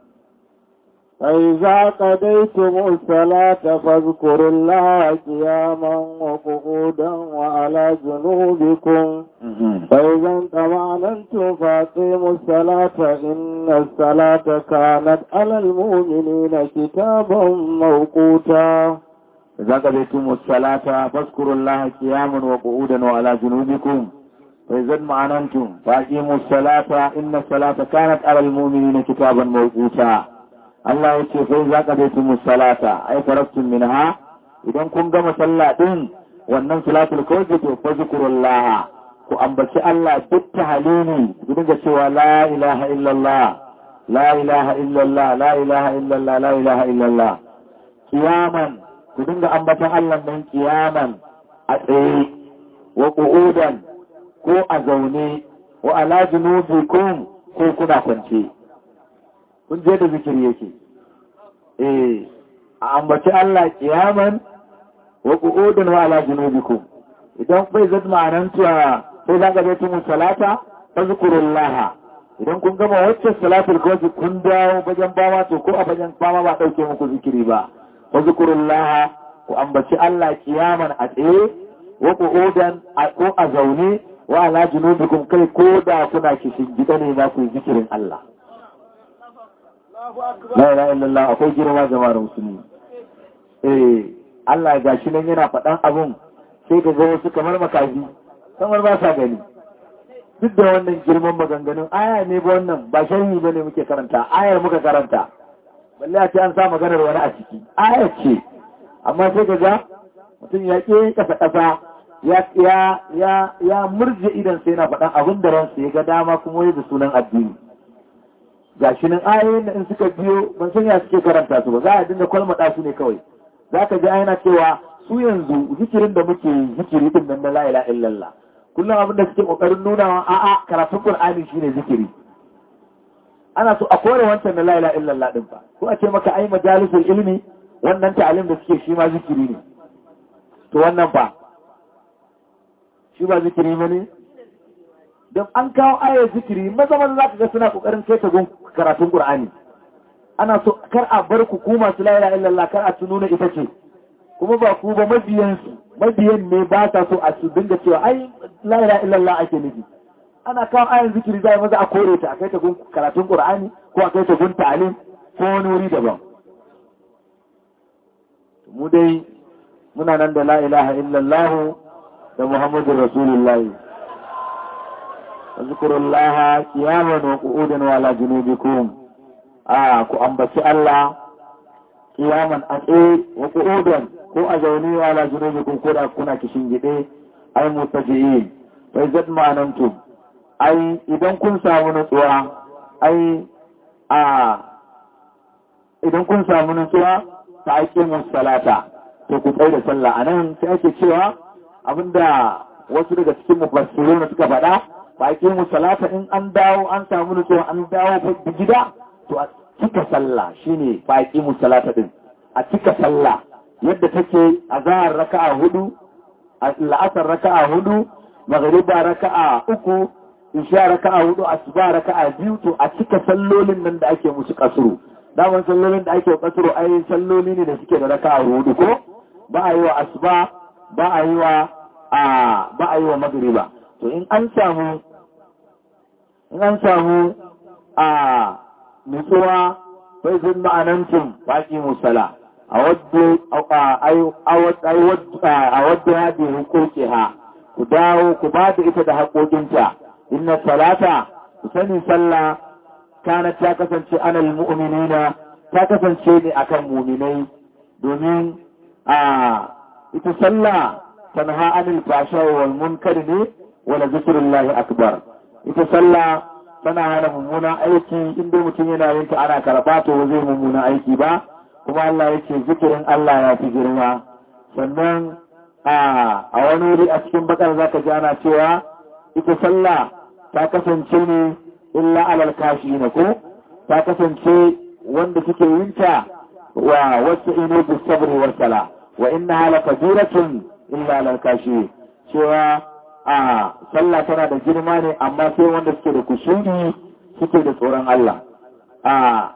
فإذا قضيتم الصلاة فاذكروا الله قياما وقعودا وعلى جنوبكم فإذا انطمأننتم فأقيموا الصلاة إن الصلاة كانت على المؤمنين كتابا موقوتا إذا قضيتم الصلاة فاذكروا الله قياما وقعودا وعلى جنوبكم فإذا اطمأننتم فأقيموا الصلاة إن الصلاة كانت على المؤمنين كتابا موقوتا Allah ya ce sai za ka daitu musalata ai faraktun minha idan kun gama sallah din wannan salatul kawai to fa zikrullah ku ambaci Allah duk tahalili ku dinga cewa la ilaha illallah la ilaha illallah la ilaha illallah la ilaha illallah kiyaman ku dinga ambatan Allah nan kiyaman a tsaye wa qu'udan ko a zaune wa ala junubikum ko kuna kwance kun je da zikiri yake eh a ambaci Allah kiyaman wa qu'udan wa ala junubikum idan bai zai ma'anan tuwa sai za ka zai salata fazkurullah idan kun gama wacce salatul kawai kun dawo bajan bama to ko a bajan bama ba dauke muku zikiri ba fazkurullah ku ambaci Allah kiyaman a tsaye wa qu'udan ko a zaune wa ala junubikum kai ko da kuna kishin gida ne za ku yi zikirin Allah La ilaha illallah akwai girma jama'ar musulmi. Eh, Allah ga shi nan yana faɗan abun sai ka ga wasu kamar makafi, kamar ba sa gani. Duk da wannan girman maganganun aya ne ba wannan ba sharhi ba ne muke karanta, ayar muka karanta. Balle a ce an sa maganar wani a ciki. Aya ce, amma sai ka ga mutum ya ƙe ƙasa ƙasa ya ya ya ya murje idan sai yana faɗan abin da ransa ya ga dama kuma ya da sunan addini. ga shi nan ayoyin da in suka biyo ban san ya suke karanta su ba za a dinga kwalmada su ne kawai za ka ji ayana cewa su yanzu zikirin da muke zikiri din nan na la ilaha illallah kullum abin da suke kokarin nuna wa a'a karatun qur'ani shine zikiri ana so a kore wancan na la ilaha illallah din fa ko a ce maka ai majalisul ilmi wannan ta'alim da suke shi ma zikiri ne to wannan fa shi ba zikiri ne don an kawo ayar zikiri maza maza za ka ga suna kokarin kai ta gun karatun Qur'ani ana so kar a bar ku ku masu la ilaha illallah kar a tununa ita ce kuma ba ku ba mabiyan su mabiyan ne ba ta so a su dinga cewa ai la ilaha illallah ake nufi ana kawo ayar zikiri zai maza a kore ta a kai ta gun karatun Qur'ani ko a kai ta gun ta'alim ko wani wuri daban mu dai muna nan da la ilaha illallah da Muhammadur Rasulullahi اذكروا الله قياما وقعودا وعلى جنوبكم آه ku ambaci Allah kiyaman a tsaye wa qu'udan ko a zaune wa ala junubikum ko da kuna kishin gide ai mutajiin bai zad ma'anantum ai idan kun samu nutsuwa ai a idan kun samu nutsuwa ta ake salata to ku tsaye da sallah anan sai ake cewa abinda wasu daga cikin mufassirun suka faɗa ba a mu salata in an dawo an samu nutsuwa an dawo da gida cika sallah shine faqimu salata din a cika sallah yadda take azhar raka'a hudu la'asar raka'a hudu maghriba raka'a uku isha raka'a hudu asuba raka'a biyu to a cika sallolin nan da ake musu kasuru daman sallolin da ake kasuru ai salloli ne da suke da raka'a hudu ko ba a yi wa asuba ba a yi wa a ba a yi wa maghriba to in an samu in an samu a nutsuwa bai zin ma'anantum baki musala a wadda ya bi hukuki ha ku dawo ku ba da ita da haƙoƙinta inna salata ku sani sallah kana ta kasance anal mu'minina ta kasance ne akan muminai domin a ita sallah tanha anil fasha wal munkar ne wala zikrullahi akbar ita sallah tana hana mummunan aiki inda mutum yana yin ta ana karɓa to zai mummunan aiki ba kuma Allah yake zikirin Allah ya fi girma sannan a wani wuri a cikin bakar zaka ji ana cewa ita sallah ta kasance ne illa alal kashi na ko ta kasance wanda suke yin ta wa wasu ino bi sabri wa sala wa inna hala kabiratun illa alal kashi cewa a sallah tana da girma ne amma sai wanda suke da kushuri suke da tsoron Allah a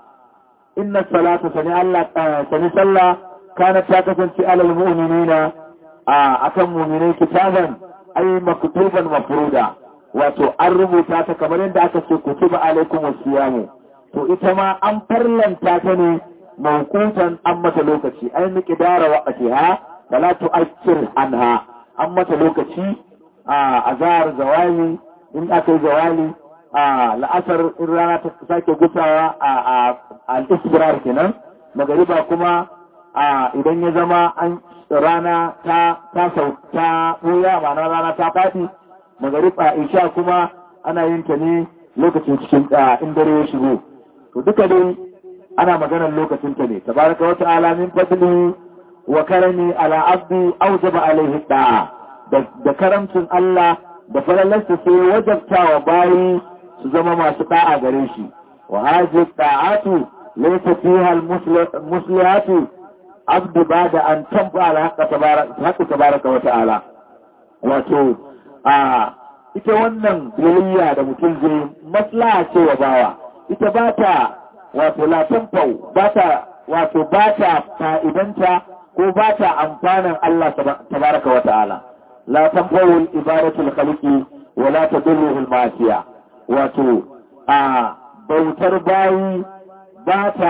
inna salata sani Allah sani sallah kana ta kasance alal mu'minina a akan mu'minai kitaban ay maktuban mafruda wato an rubuta ta kamar yadda aka ce kutiba alaikum wasiyamu to ita ma an farlanta ta ne mawqutan an mata lokaci ay miqdara waqtiha fala tu'akkir anha an mata lokaci a azhar zawali in aka yi zawali a la'asar in rana ta sake gusawa a al'isbirar kenan magariba kuma a idan ya zama an rana ta ta sauta ɓuya ma'ana rana ta faɗi magariba isha kuma ana yin ta ne lokacin cikin in dare ya shigo to duka dai ana maganar lokacin ta ne tabaraka wata alamin fadli wa karami ala abdi aujaba alaihi da'a da karamcin Allah da falalarsa sai wajabta wa bayi su zama masu da'a gare shi wa haji da'atu laysa fiha al-muslihatu abdu bada an tabba al-haqqa tabaraka wa ta'ala wato a ita wannan biyayya da mutum zai maslaha ce wa bawa ita ba ta wato la tanfau ba ta wato ba ta fa'idanta ko ba ta amfanin Allah tabaraka wa ta'ala la tanfau ibadatu al-khaliqi wa la tadulluhu al-ma'siyah wato a bautar bayi ba ta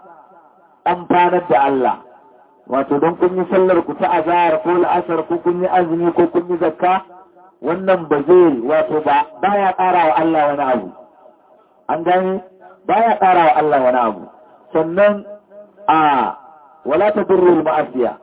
amfanar da Allah wato don kun yi sallar ku ta azhar ko la'asar ko kun yi azumi ko kun yi zakka wannan ba zai wato ba baya ƙara wa Allah wani abu an gani baya ƙara wa Allah wani abu sannan a wala ta durrul ma'asiya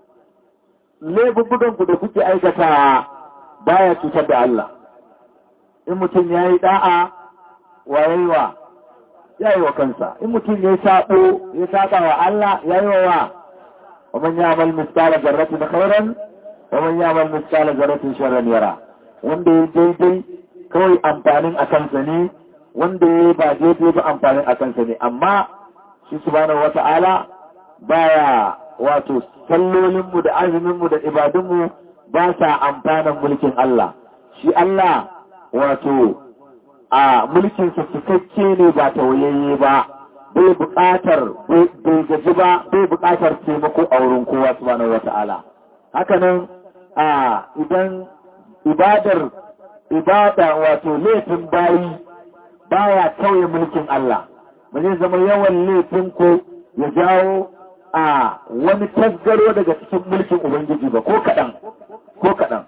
laifuffukan ku da kuke aikata baya cutar da Allah in mutum ya yi da'a wa yayiwa ya yi wa kansa in mutum ya sabo ya saba wa Allah ya yi wa wa man ya'mal mithqala dharratin khairan wa man ya'mal mithqala dharratin sharran yara wanda ya daidai kawai amfanin a kansa ne wanda ya ba daidai ba amfanin a kansa ne amma shi subhanahu wata'ala baya wato sallolinmu da azuminmu da ibadunmu ba sa amfanin mulkin Allah shi Allah wato a mulkinsa cikakke ne ba tauyayye ba bai buƙatar bai gaji ba bai buƙatar taimako a wurin kowa subhanahu wata'ala hakanan a idan ibadar ibada wato laifin bayi baya tauye mulkin Allah ba zai zama yawan laifin ko ya jawo a wani tasgaro daga cikin mulkin Ubangiji ba ko kaɗan ko kaɗan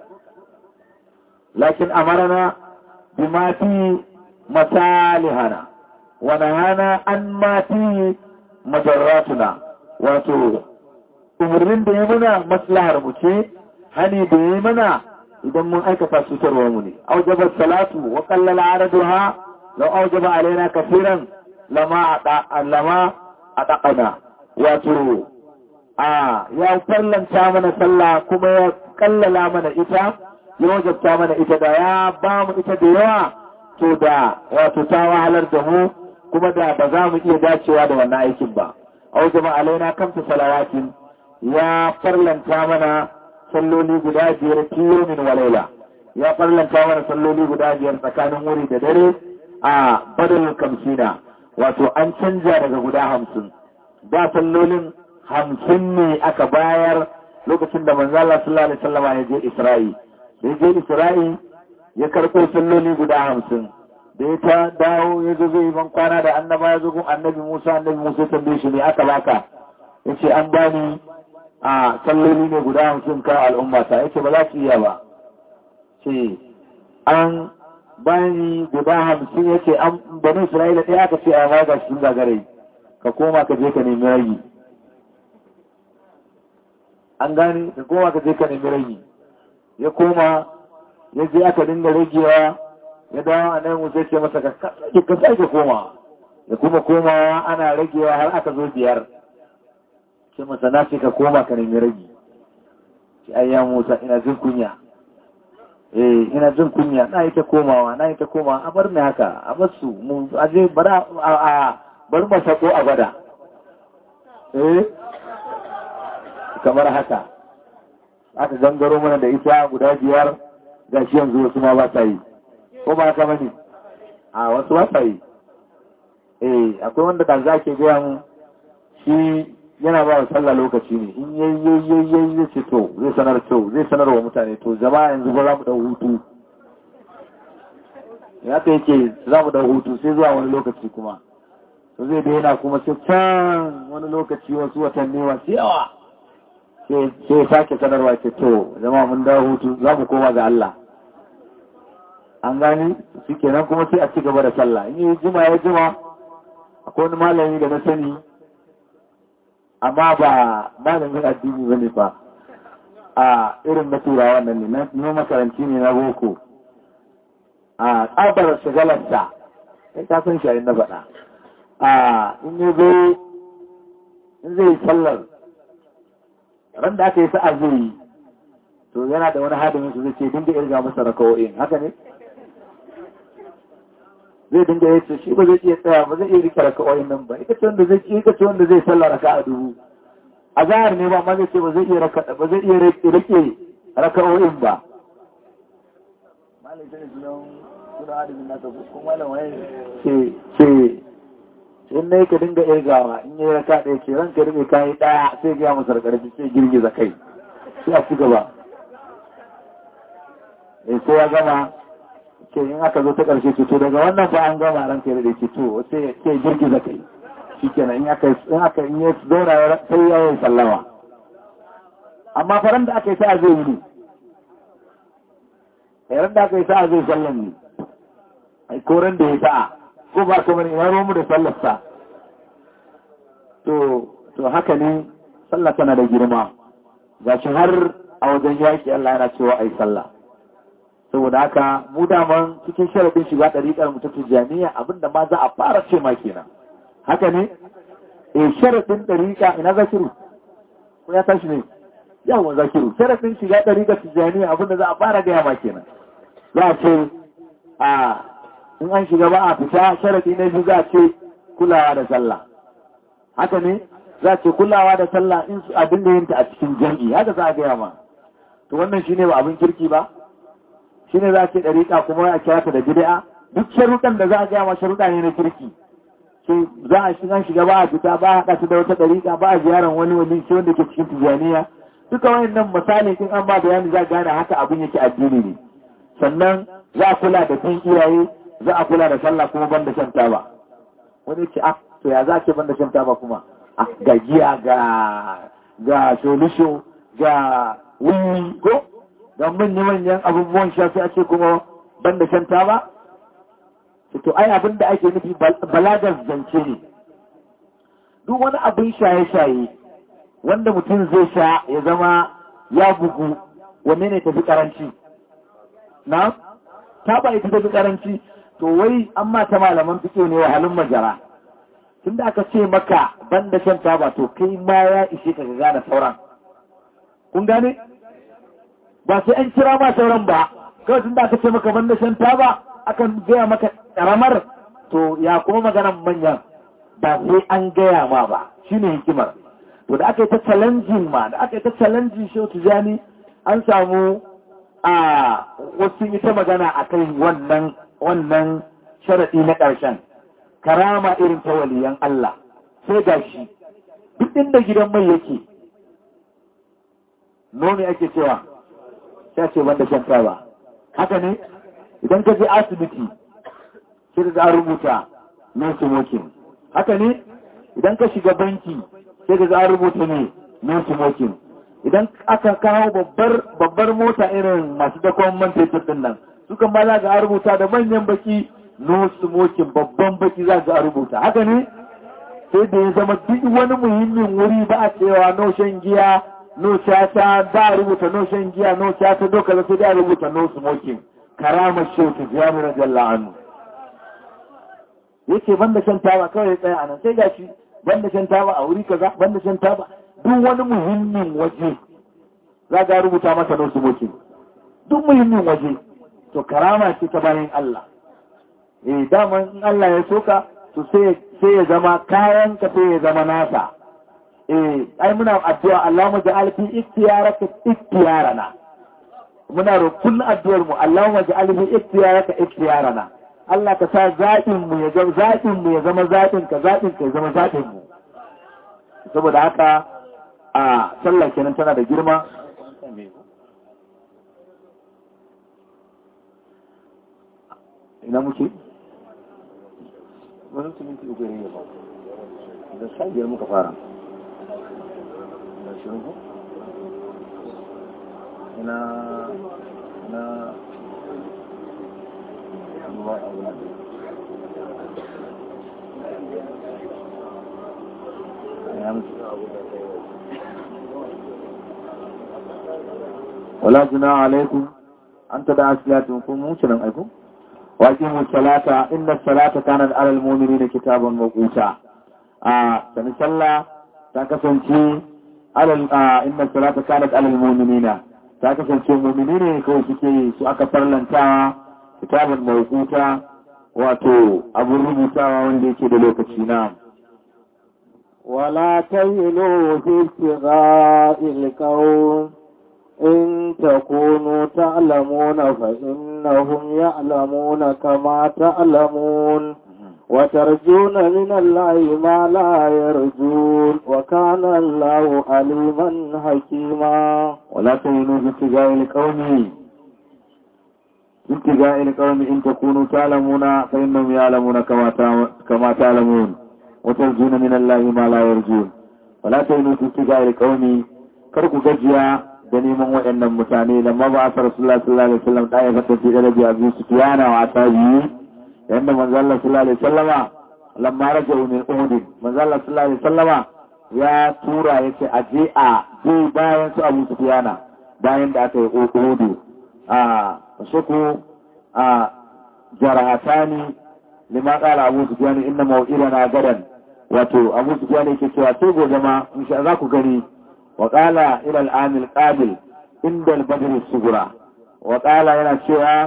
lakin amarana bi mafi masalihana wa nahana an mafi majarratuna wato umarnin da ya mana maslahar mu ce hani da ya mana idan mun aikata cutarwa mu ne aujabar salatu wa kallala araduha law aujaba alaina kafiran lama lama adaqana wato a ya farlanta mana sallah kuma ya kallala mana ita ya wajabta mana ita da ya ba mu ita da yawa to da wato ta wahalar da mu kuma da ba za mu iya dacewa da wannan aikin ba au jama'a alaina kamta salawatin ya farlanta mana salloli guda biyar kiyomin walaila ya farlanta mana salloli guda biyar tsakanin wuri da dare a badal kamsina wato an canja daga guda hamsin da sallolin hamsin ne aka bayar lokacin da manzo Allah sallallahu alaihi wasallam ya je Isra'i da ya je Isra'i ya karɓo salloli guda hamsin da ya ta dawo ya zo zai ban kwana da annaba ya zo gun annabi Musa annabi Musa ya tambaye shi ne aka baka yace an bani a salloli ne guda hamsin ka al'ummata yace ba za su iya ba ce an bani guda hamsin yace an bani Isra'ila ɗaya aka ce a ma ga shi gagare ka koma ka je ka nemi ragi an gane ka koma ka je ka nemi ragi ya koma ya je aka dinga ragewa ya dawo a nan musa ce masa ka sake koma ya kuma komawa ana ragewa har aka zo biyar ce masa na ce ka koma ka nemi ragi ce ayya musa ina jin kunya eh ina jin kunya na yi ta komawa na yi ta komawa a bar ni haka a bar su mu aje bara a bar mu sako a gwada eh kamar haka aka gangaro mana da ita guda biyar ga shi yanzu wasu ma ba sa yi ko ba haka bane a wasu ba sa yi eh akwai wanda da za ke gaya mu shi yana ba wa sallah lokaci ne in yayi yayi yayi ya ce to zai sanar to zai sanar wa mutane to jama'a yanzu ba za mu dau hutu ya ta yake za mu dau hutu sai zuwa wani lokaci kuma to zai daina kuma sai can wani lokaci wasu watanni wasu yawa sai ya sake sanarwa ce to zama mun dawo hutu za mu koma ga Allah an gani shi kenan kuma sai a ci gaba da sallah in yi jima ya jima akwai wani malami da na sani amma ba malamin addini ba ne ba a irin na turawa nan ne na makaranci ne na boko a tsabar shagalarsa ya ta san shi na faɗa a in yi zai in zai sallar ran da aka yi sa'a zai yi to yana da wani hadimin su zai ce dinga irga masa rakawo'in haka ne zai dinga ya ce shi ba zai iya tsaya ba zai iya rika rakawo'in nan ba ita ce wanda zai ita ce wanda zai sallar raka a dubu a zahar ne ba amma zai ce ba zai iya raka ba zai iya rike rakawo'in ba malai tana sunan sunan hadimin nasa ko malam waye ce ce in ne ka dinga irgawa in yi raka ɗaya ce ranka rike kayi ɗaya sai ga masa karfi sai girgiza kai sai a ci gaba eh sai ya gama ce in aka zo ta ƙarshe ce to daga wannan fa an gama ranka ya rike to sai sai girgiza kai shikenan in aka in aka in ya zauna sai ya yi sallama amma faran da aka yi sa'a zai yi ne ran da aka yi sa'a zai sallan ne ai koran da ya sa'a ko ba ka bane ina mu da sallarsa to to haka ne sallah tana da girma gashi har a wajen yaki Allah yana cewa ai sallah saboda haka mu daman cikin sharadin shiga ɗariƙar mu ta tijaniya abinda ma za a fara ce ma kenan haka ne eh sharadin ɗariƙa ina zakiru ko ya tashi ne yawan zakiru sharadin shiga ɗariƙar tijaniya abinda za a fara gaya ma kenan za a ce a in an shiga ba a fita sharadi na biyu za a ce kulawa da sallah haka ne za a ce kulawa da sallah in su abin da yinta a cikin jam'i haka za a gaya ma to wannan shine ba abin kirki ba shine za a ce dariƙa kuma a kira ta da bid'a duk sharuɗan da za a gaya ma sharuɗa ne na kirki sai za a shiga shiga ba a fita ba a haɗa su da wata dariƙa ba a ziyarar wani wani shi wanda ke cikin tijaniya duka wayannan misali in an ba bayani za a gane haka abin yake addini ne sannan za a kula da bin iyaye za a kula da sallah kuma banda shan taba wani ce ah to ya za ke banda shan taba kuma ah ga giya ga ga solusho ga wuni ko ga manyan manyan abubuwan sha sai ake kuma banda shan taba to ai abin da ake nufi balagar zance ne duk wani abin shaye-shaye wanda mutum zai sha ya zama ya bugu wanne ne tafi karanci na taba ita tafi karanci to wai an mata malaman fito ne wa halin majara tun da aka ce maka banda shan taba to kai ma ya ishe ka ga gane sauran kun gane ba sai an kira ma sauran ba kawai tun da aka ce maka banda shan taba akan gaya maka karamar to ya kuma maganan manyan ba sai an gaya ma ba shine hikimar to da aka yi ta challenging ma da aka yi ta challenging shi tijani an samu a wasu ita magana a kai wannan wannan sharaɗi na ƙarshen karama irin ta waliyan Allah sai ga shi duk inda gidan mai yake nomi ake cewa sai ce wanda shan ba haka ne idan ka je asibiti sai da rubuta no smoking haka ne idan ka shiga banki sai da za rubuta ne no smoking idan aka kawo babbar babbar mota irin masu dakon man fetur din nan sukan ma za ga rubuta da manyan baki no smoking babban baki za ga rubuta haka ne sai da ya zama duk wani muhimmin wuri ba a cewa no shan giya no chata ba a rubuta no shan giya no chata doka da sai da rubuta no smoking karamar shautu jami radiyallahu anhu yake banda shan taba kawai ya tsaya anan sai gashi banda shan taba a wuri kaza banda shan taba duk wani muhimmin waje za ga rubuta masa no smoking duk muhimmin waje to karama ce ta bayan Allah eh dama in Allah ya soka to sai sai ya zama kayan ka sai ya zama nasa eh ai muna addu'a Allahumma ja'al fi ikhtiyaraka ikhtiyarana muna roƙon addu'ar mu Allahumma ja'al fi ikhtiyaraka ikhtiyarana Allah ka sa zaɓin mu ya zama zaɓin mu ya zama zaɓin ka zaɓin ka ya zama zaɓin mu saboda haka a sallah kenan tana da girma ina muke wani minti uku ne ba da sha biyar muka fara da shirin ku ina na ruwa a wani wala juna alaikum an ta da asilatun kun mutu nan aiku واقيموا الصلاة إن الصلاة كانت على المؤمنين كتابا موقوتا آه سنسلى تاكسنتي على آه إن الصلاة كانت على المؤمنين تاكسنتي المؤمنين كو سكي سؤك فرلنتا كتابا موقوتا واتو أبو الربوتا وندي كده لوكتشينا ولا تهنوا في ابتغاء القوم إن تكونوا تعلمون فإنهم يعلمون كما تعلمون وترجون من الله ما لا يرجون وكان الله عليما حكيما ولا تهنوا في ابتغاء القوم في ابتغاء القوم إن تكونوا تعلمون فإنهم يعلمون كما كما تعلمون وترجون من الله ما لا يرجون ولا تهنوا في ابتغاء القوم كركو gajiya da neman waɗannan mutane da ma ba a fara sallallahu alaihi wasallam da ya fata fi daraja abu sufyana wa tabi'i yanda manzo Allah sallallahu alaihi wasallama lamma raja'u min uhud manzo Allah sallallahu alaihi wasallama ya tura yace a je a je bayan su abu sufyana bayan da aka yi uhud a suku a jarahatani lima qala abu sufyana inna maw'idana gadan wato abu sufyana yake cewa sai gobe ma insha za ku gani وقال إلى العام القابل عند البدر الصغرى وقال إلى شيئا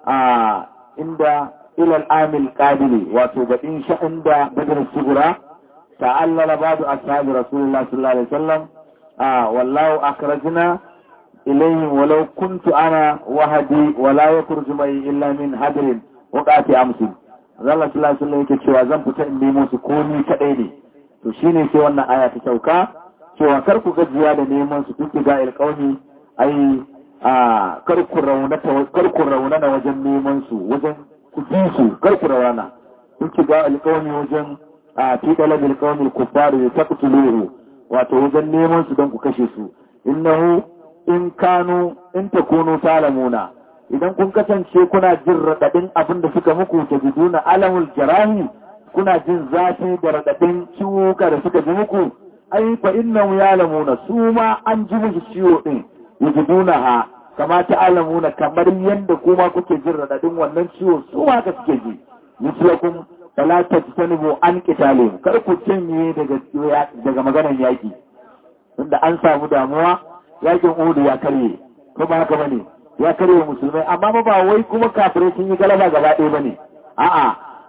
عند إلى العام القابل وتوبتين عند بدر الصغرى تعلل بعض أصحاب رسول الله صلى الله عليه وسلم آه والله أخرجنا إليهم ولو كنت أنا وحدي ولا يخرج معي إلا من هدر وقعت أمس Allah sallallahu alaihi wasallam yake cewa zan fita in nemo su ko ni kadai ne to shine sai wannan aya ta sauka cewa kar ku gajiya da neman su duk ga alƙawmi ai a kar ku raunata kar ku raunana wajen neman su wajen ku bi su kar ku raunana duk ga alƙawmi wajen a fi dalal alƙawmi kuffar ya taqtuluhu wato wajen neman su don ku kashe su innahu in kanu in takunu talamuna idan kun kasance kuna jin radadin abin da suka muku ta jiduna alamul jarahi kuna jin zafi da radadin ciwuka da suka ji muku ai fa innahu ya'lamuna su ma an ji musu ciwo din yajidunaha kama ta alamuna kamar yanda kuma kuke jin radadin wannan ciwo su ma ka suke ji mislakum fala tajtanibu an qitalim kar ku cinye daga daga maganar yaki tunda an samu damuwa yakin Uhud ya karye ko ba haka bane ya karye musulmai amma ba wai kuma kafirai sun yi galaba gaba ɗaya bane a'a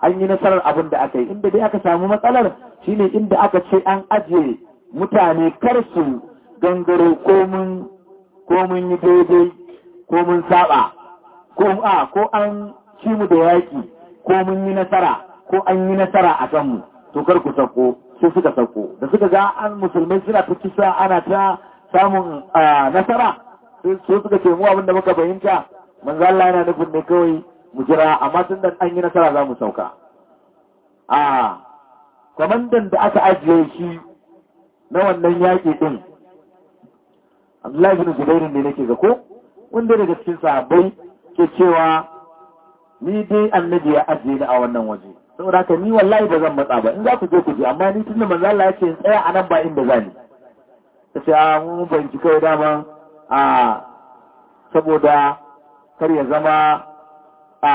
an yi nasarar abin da aka yi inda dai aka samu matsalar shine inda aka ce an ajiye mutane kar su gangaro ko mun ko mun yi daidai ko mun saba ko a ko an ci mu da yaki ko mun yi nasara ko an yi nasara a kanmu to kar ku sako sai suka sako da suka ga an musulmai suna ta kisa ana ta samun nasara sai suka ce mu abin da muka fahimta manzo Allah yana nufin ne kawai mu jira amma tun da an yi nasara za mu sauka a kwamandan da aka ajiye shi na wannan yaƙi ɗin Abdullahi bin Zubairu ne nake ga ko wanda daga cikin sahabbai ke cewa ni dai annabi ya ajiye ni a wannan waje saboda haka ni wallahi ba zan matsa ba in za ku je ku je amma ni tunda manzo Allah ya ce in tsaya a nan ba inda zani ta ce a mun banci kai dama a saboda kar ya zama a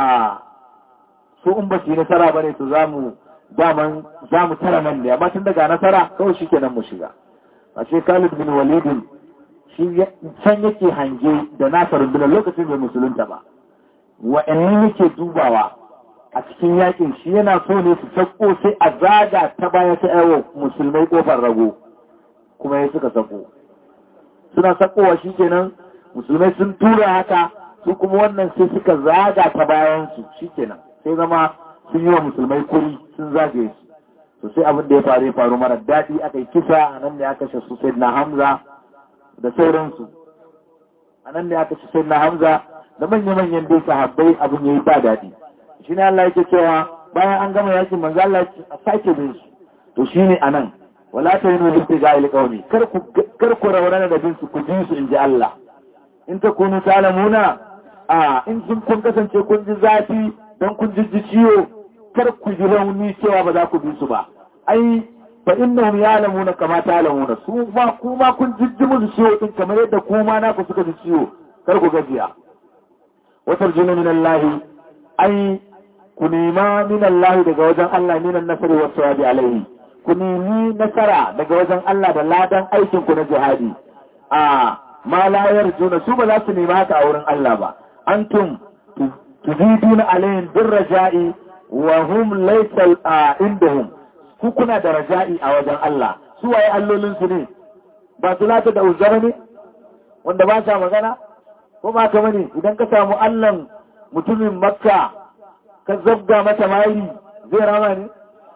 su in ba su yi nasara ba ne to za mu daman za mu tara nan ne amma tun daga nasara kawai shi kenan mu shiga a ce Khalid bin Walidin shi can yake hange da nasa rundunar lokacin bai musulunta ba wa'annan yake dubawa a cikin yakin shi yana so ne su sako sai a zaga ta baya ta yawo musulmai kofar rago kuma ya suka sako suna sakowa shi kenan musulmai sun tura haka su kuma wannan sai suka zaga ta bayansu shi kenan sai zama sun yi wa musulmai kuri sun zagaye su to sai abin da ya faru ya faru mara daɗi aka yi kisa a nan ne aka kashe su sai na hamza da sauransu a nan ne aka kashe sai na hamza da manya-manyan dai sahabbai abin ya yi ba daɗi shi ne Allah yake cewa bayan an gama yakin manzo Allah a sake bin su to shi ne a nan wala ta yi nuna ga ilƙauni kar ku raunana da bin su ku ji su in ji Allah in ta kunu talamuna a in sun kun kasance kun ji zafi don kun ji ciwo kar ku ji rauni cewa ba za ku bi su ba ai fa innahum ya'lamuna kama ta'lamuna su ma kuma kun jijji musu ciwo din kamar yadda kuma na ku suka ji ciwo kar ku gajiya wa tarjuna min Allah ai ku nema min Allah daga wajen Allah minan nasari wa sawabi alaihi ku nemi nasara daga wajen Allah da ladan aikin ku na jihadi a ma la yarjuna su ba za su nema haka a wurin Allah ba antum tuziduna alayhim bir raja'i wa hum laysa indahum ku kuna da raja'i a wajen Allah su waye allolin su ne ba su lata da uzara ne wanda ba sa magana ko ba ka bane idan ka samu Allah mutumin Makka ka zabga mata mari zai rama ne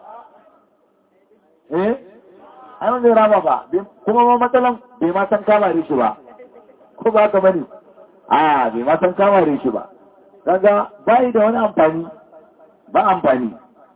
eh ai zai rama ba kuma ma matsalan bai ma san kama shi ba ko ba ka bane a bai ma san kama shi ba kaga bai da wani amfani ba amfani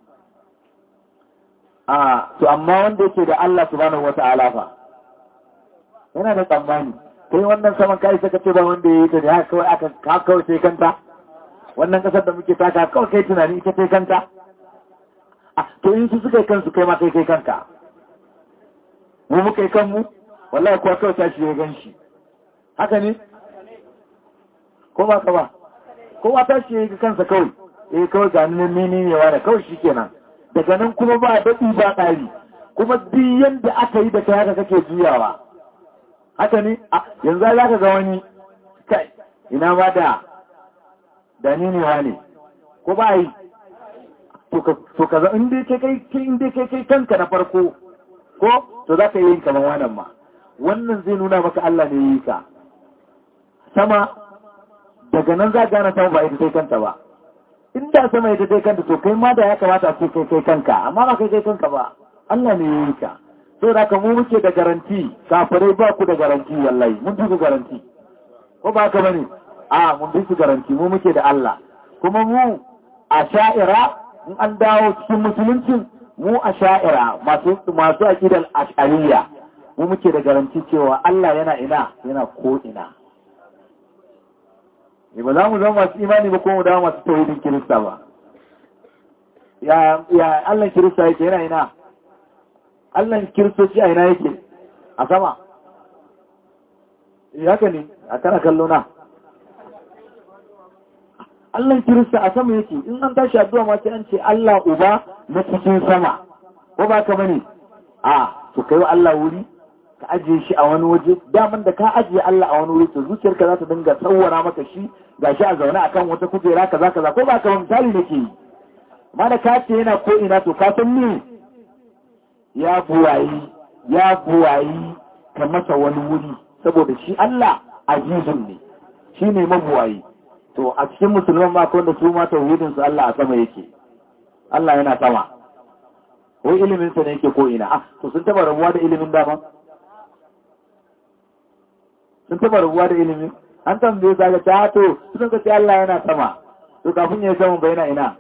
a to amma wanda yake da Allah subhanahu wata'ala fa yana da tsammani kai wannan saman kai saka ce ba wanda ya yi ta da haka kawai aka haka kawai sai kanta wannan kasar da muke taka kawai kai tunani ita kai kanta a to in su suka yi kansu kai ma kai kai kanka mu muka yi kanmu wallahi kuwa kawai tashi ya gan shi haka ne ko ba ka ba kowa tashi ya yi kansa kawai eh kawai ga nan mene ne wa da kawai shikenan daga nan kuma ba daɗi ba ƙari kuma duk yanda aka yi da kai haka kake juyawa haka ne yanzu za ka ga wani kai ina ba da da ni ne wane ko ba yi to ka za inda kai kai inda kai kai kanka na farko ko to za ka yi yin kamar wannan ma wannan zai nuna maka Allah ne yi ka sama daga nan za gane sama ba ita kai kanta ba inda sama ita kai kanta to kai ma da ya kamata ce kai kai kanka amma ba kai kai kanka ba Allah ne ya yi ka so da mu muke da garanti kafirai ba ku da garanti wallahi mun fi ku garanti ko ba ka bane a mun fi su garanti mu muke da Allah kuma mu a sha'ira in an dawo cikin musuluncin mu a sha'ira masu masu aqidal ash'ariyya mu muke da garanti cewa Allah yana ina yana ko ina ne ba za mu zama masu imani ba ko mu dawo masu tauhidin kirista ba ya ya Allah kirista yake yana ina Allah kiristoci a ina yake a sama haka ne a kana kallo na Allah kirista a sama yake in an tashi addu'a ma sai an ce Allah uba na cikin sama ko ba ka bane a to kai wa Allah wuri ka ajiye shi a wani waje daman da ka ajiye Allah a wani wuri to zuciyarka za ta dinga tsawara maka shi gashi a zaune akan wata kujera kaza kaza ko ba ka ba misali nake yi amma da ka ce yana ko ina to ka san ne ya buwayi ya buwayi ka masa wani wuri saboda shi Allah azizun ne shi ne mabuwayi to a cikin musulman ma wanda su ma tauhidin su Allah a sama yake Allah yana sama wai ilimin sa ne yake ko ina ah to sun taba rabuwa da ilimin dama sun taba rabuwa da ilimin an tambaye ka ga ta to sun ka ce Allah yana sama to kafin ya sama bai na ina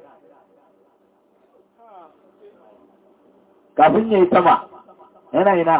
kafin ya yi sama yana ina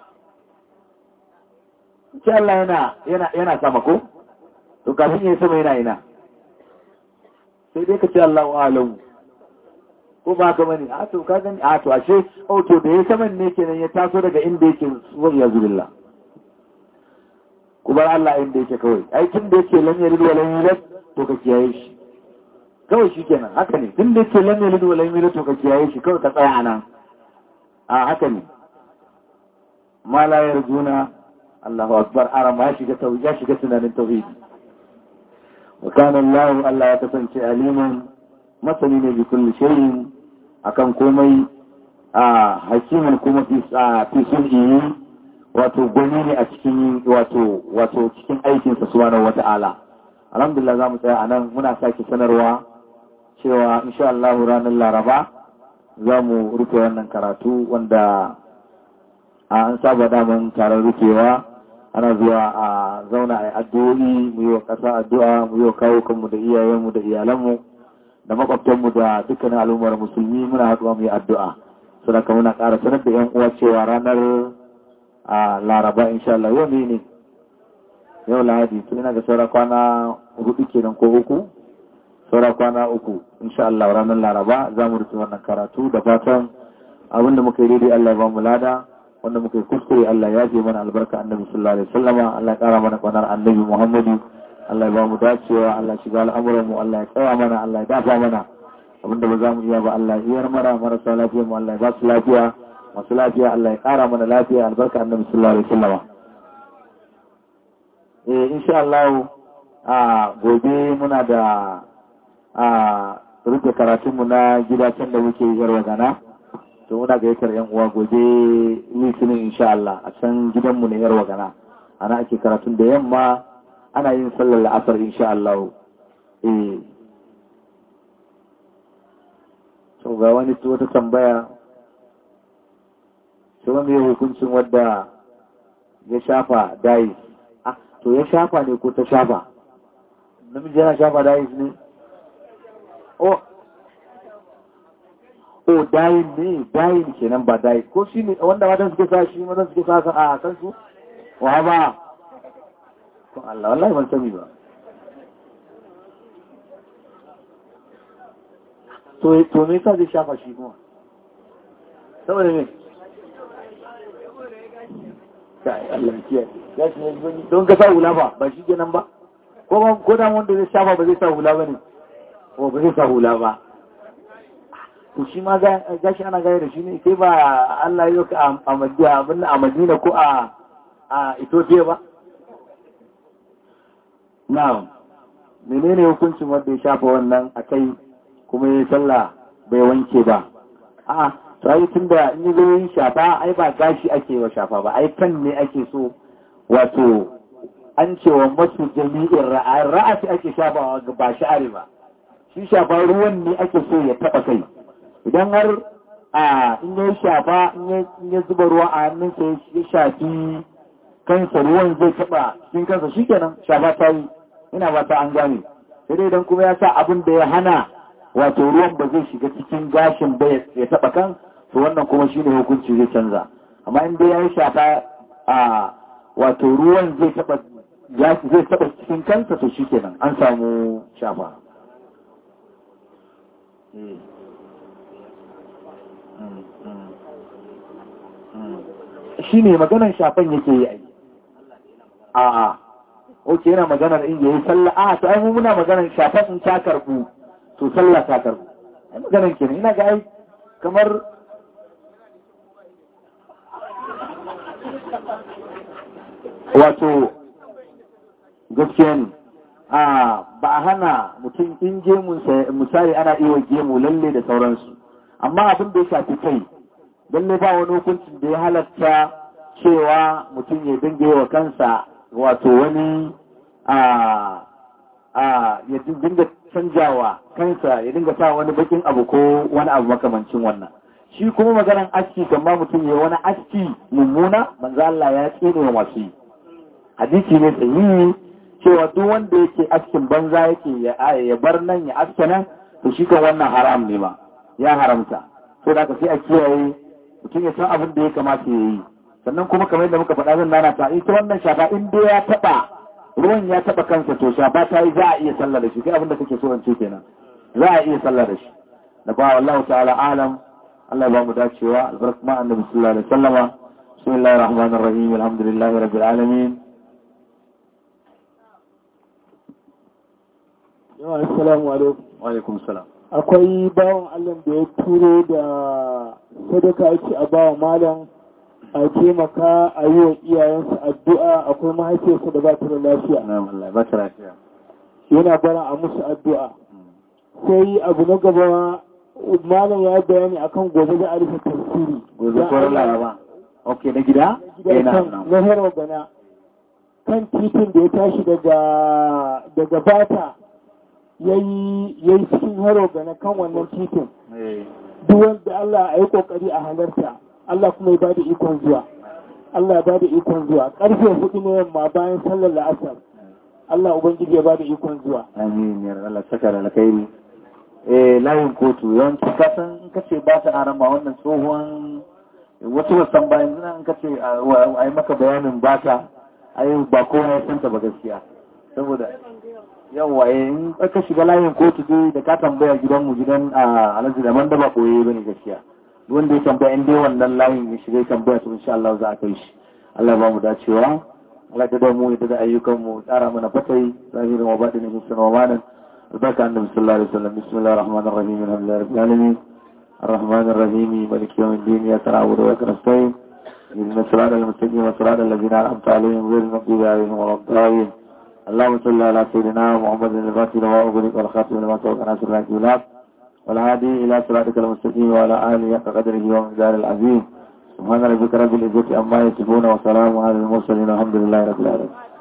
ce Allah yana yana yana sama ko to kafin ya yi sama yana ina sai dai ka ce Allah wa alamu ko ba ka bane a to ka gani a to ashe oh to da ya saman ne kenan ya taso daga inda yake wa ya zubillah ku bar Allah inda yake kawai ai tun da yake lam yalid wa lam yulad to ka kiyaye shi kawai shi kenan haka ne tun da yake lam yalid wa lam yulad to ka kiyaye shi kawai ka tsaya anan a haka ne ma la yarjuna Allahu akbar arama ya shiga tauhid ya shiga tunanin tauhid wa kana Allah Allah ya kasance aliman masani ne bi kulli shay'in akan komai a hakimin kuma fi fi sun'i wato gwani ne a cikin wato wato cikin aikin sa subhanahu wata'ala alhamdulillah zamu tsaya anan muna sake sanarwa cewa insha Allah ranar Laraba za mu rufe wannan karatu wanda an saba daman taron rufewa ana zuwa a zauna a addu'o'i mu yi wa ƙasa addu'a mu yi wa kawo kanmu da iyayenmu da iyalanmu da makwabtanmu da dukkanin al'ummar musulmi muna haɗuwa mu yi addu'a sadaka muna ƙara sanar da yan uwa cewa ranar a laraba insha Allah yau ne yau lahadi tun ina ga saura kwana hudu kenan ko uku saura kwana uku insha Allah ranar laraba za mu rufe wannan karatu da fatan abinda muka yi daidai Allah ya ba mu lada wanda muka yi kuskure Allah ya ce mana albarka annabi sallallahu alaihi wasallama Allah ya kara mana kwanar annabi Muhammadu Allah ya ba mu dacewa Allah shiga al'amuran mu Allah ya tsaya mana Allah ya dafa mana abinda ba za mu iya ba Allah ya iyar mara marasa lafiya mu Allah ya ba su lafiya masu lafiya Allah ya kara mana lafiya albarka annabi sallallahu alaihi wasallama eh insha Allah a gobe muna da a rufe karatunmu na gida can da muke yarwa gana to muna gayyatar yan uwa gobe litinin insha Allah a can gidanmu na yarwa gana ana ake karatun da yamma ana yin sallar la'asar insha Allah eh to ga wani wata tambaya to wanda ya hukuncin wadda ya shafa dais ah to ya shafa ne ko ta shafa namiji yana shafa dais ne oh oh dayin ne dayin kenan ba dayin ko shi ne wanda matan suke sa shi matan suke sa a kan su wa ba ko Allah wallahi ban sani ba to to me yasa zai shafa shi kuma saboda me kai Allah kiyaye ya shi don ka sa hula ba ba shi kenan ba ko ba ko da wanda zai shafa ba zai sa hula ba ne ko ba zai sa hula ba to shi ma gashi ana gaya da shi ne sai ba Allah ya ka a Madina abin a Madina ko a a Ethiopia ba na'am menene hukuncin wanda ya shafa wannan akai kuma ya sallah bai wanke ba a'a to ai tunda in yi yin shafa ai ba gashi ake wa shafa ba ai kan ne ake so wato an cewa masu jami'in ra'asi ake shafawa ba sha'ari ba shi shafa ruwan ne ake so ya taba kai idan har a in ya shafa in ya zuba ruwa a hannunsa ya shafi kansa ruwan zai taba cikin kansa shikenan shafa ta yi ina ba ta an gane sai dai idan kuma ya sa abin da ya hana wato ruwan ba zai shiga cikin gashin ba ya taba kan to wannan kuma shine hukunci zai canza amma in dai ya yi shafa a wato ruwan zai taba zai taba cikin kansa to shikenan an samu shafa shi ne maganar shafan yake yi a a oke yana maganar in yayi sallah a to ai mu muna maganar shafan in ta karbu to sallah ta karbu ai maganar kenan ina ga ai kamar wato gaskiya ne a ba a hana mutum in gemunsa misali ana iya gemu lalle da sauransu amma abin da ya shafi kai lalle ba wani hukuncin da ya halatta cewa mutum ya dinga yi wa kansa wato wani a a ya dinga canjawa kansa ya dinga sa wani bakin abu ko wani abu makamancin wannan shi kuma maganan aski kamar mutum ya wani aski mummuna manzo Allah ya tsine wa masu yi hadisi ne sahihi cewa duk wanda yake askin banza yake ya bar nan ya aske nan to shi kan wannan haram ne ma ya haramta so da ka sai a kiyaye mutum ya san abin da ya kamata ya yi sannan kuma kamar yadda muka faɗa zan nana ta ita wannan shafa in dai ya taɓa ruwan ya taɓa kansa to shafa ta yi za a iya sallah da shi kai abin da kake so in ce kenan za a iya sallah da shi da ba wallahu ta'ala alam Allah ya ba mu dacewa albarkatu ma annabi sallallahu alaihi wasallama bismillahir rahmanir rahim alhamdulillahi rabbil alamin yawa assalamu alaikum wa alaikum salam akwai bawan Allah da ya turo da sadaka ake a bawa malam a taimaka a yi wa iyayensa addu'a akwai mahaifiyarsa da ba ta da lafiya na'am Allah ba ta lafiya yana bara a musu addu'a sai abu na gaba malam ya bayani akan gobe za a rufe tafsiri gobe ko laraba ok na gida gidan kan na hero gana kan titin da ya tashi daga daga bata ya yi cikin hero gana kan wannan titin duk wanda Allah a yi kokari a halarta Allah kuma ya ba da ikon zuwa Allah ya ba da ikon zuwa karfe hudu na yamma bayan sallar la'asar Allah Ubangiji ya ba da ikon zuwa amin ya Allah saka da alkhairi eh layin kotu yawanci kasan in kace ba ta arama wannan tsohon wasu wasan bayan zina in kace a yi maka bayanin ba ta ai ba kowa ya santa ba gaskiya saboda yawa in ka shiga layin kotu dai da ka tambaya gidanmu gidan a alhaji da man da ba koye bane gaskiya wanda ya tambaya in dai wannan layin ya shiga ya tambaya to insha Allah za a kai shi Allah ba mu dacewa Allah ta da mu da ayyukan mu tsara mana fatai zahirin wa baɗinin hissan wa manan البركة عن النبي صلى الله عليه وسلم بسم الله الرحمن الرحيم الحمد لله رب العالمين الرحمن الرحيم مالك يوم الدين يا نعبد وإياك نستعين اهدنا الصراط المستقيم وصراط الذين أنعمت عليهم غير المغضوب عليهم ولا الضالين اللهم صل على سيدنا محمد الفاتح لما أغلق والخاتم لما سبق ناصر الله بالحق والهادي إلى صراطك المستقيم وعلى آله حق قدره ومقداره العظيم سبحان ربك رب العزة عما يصفون وسلام على المرسلين والحمد لله رب العالمين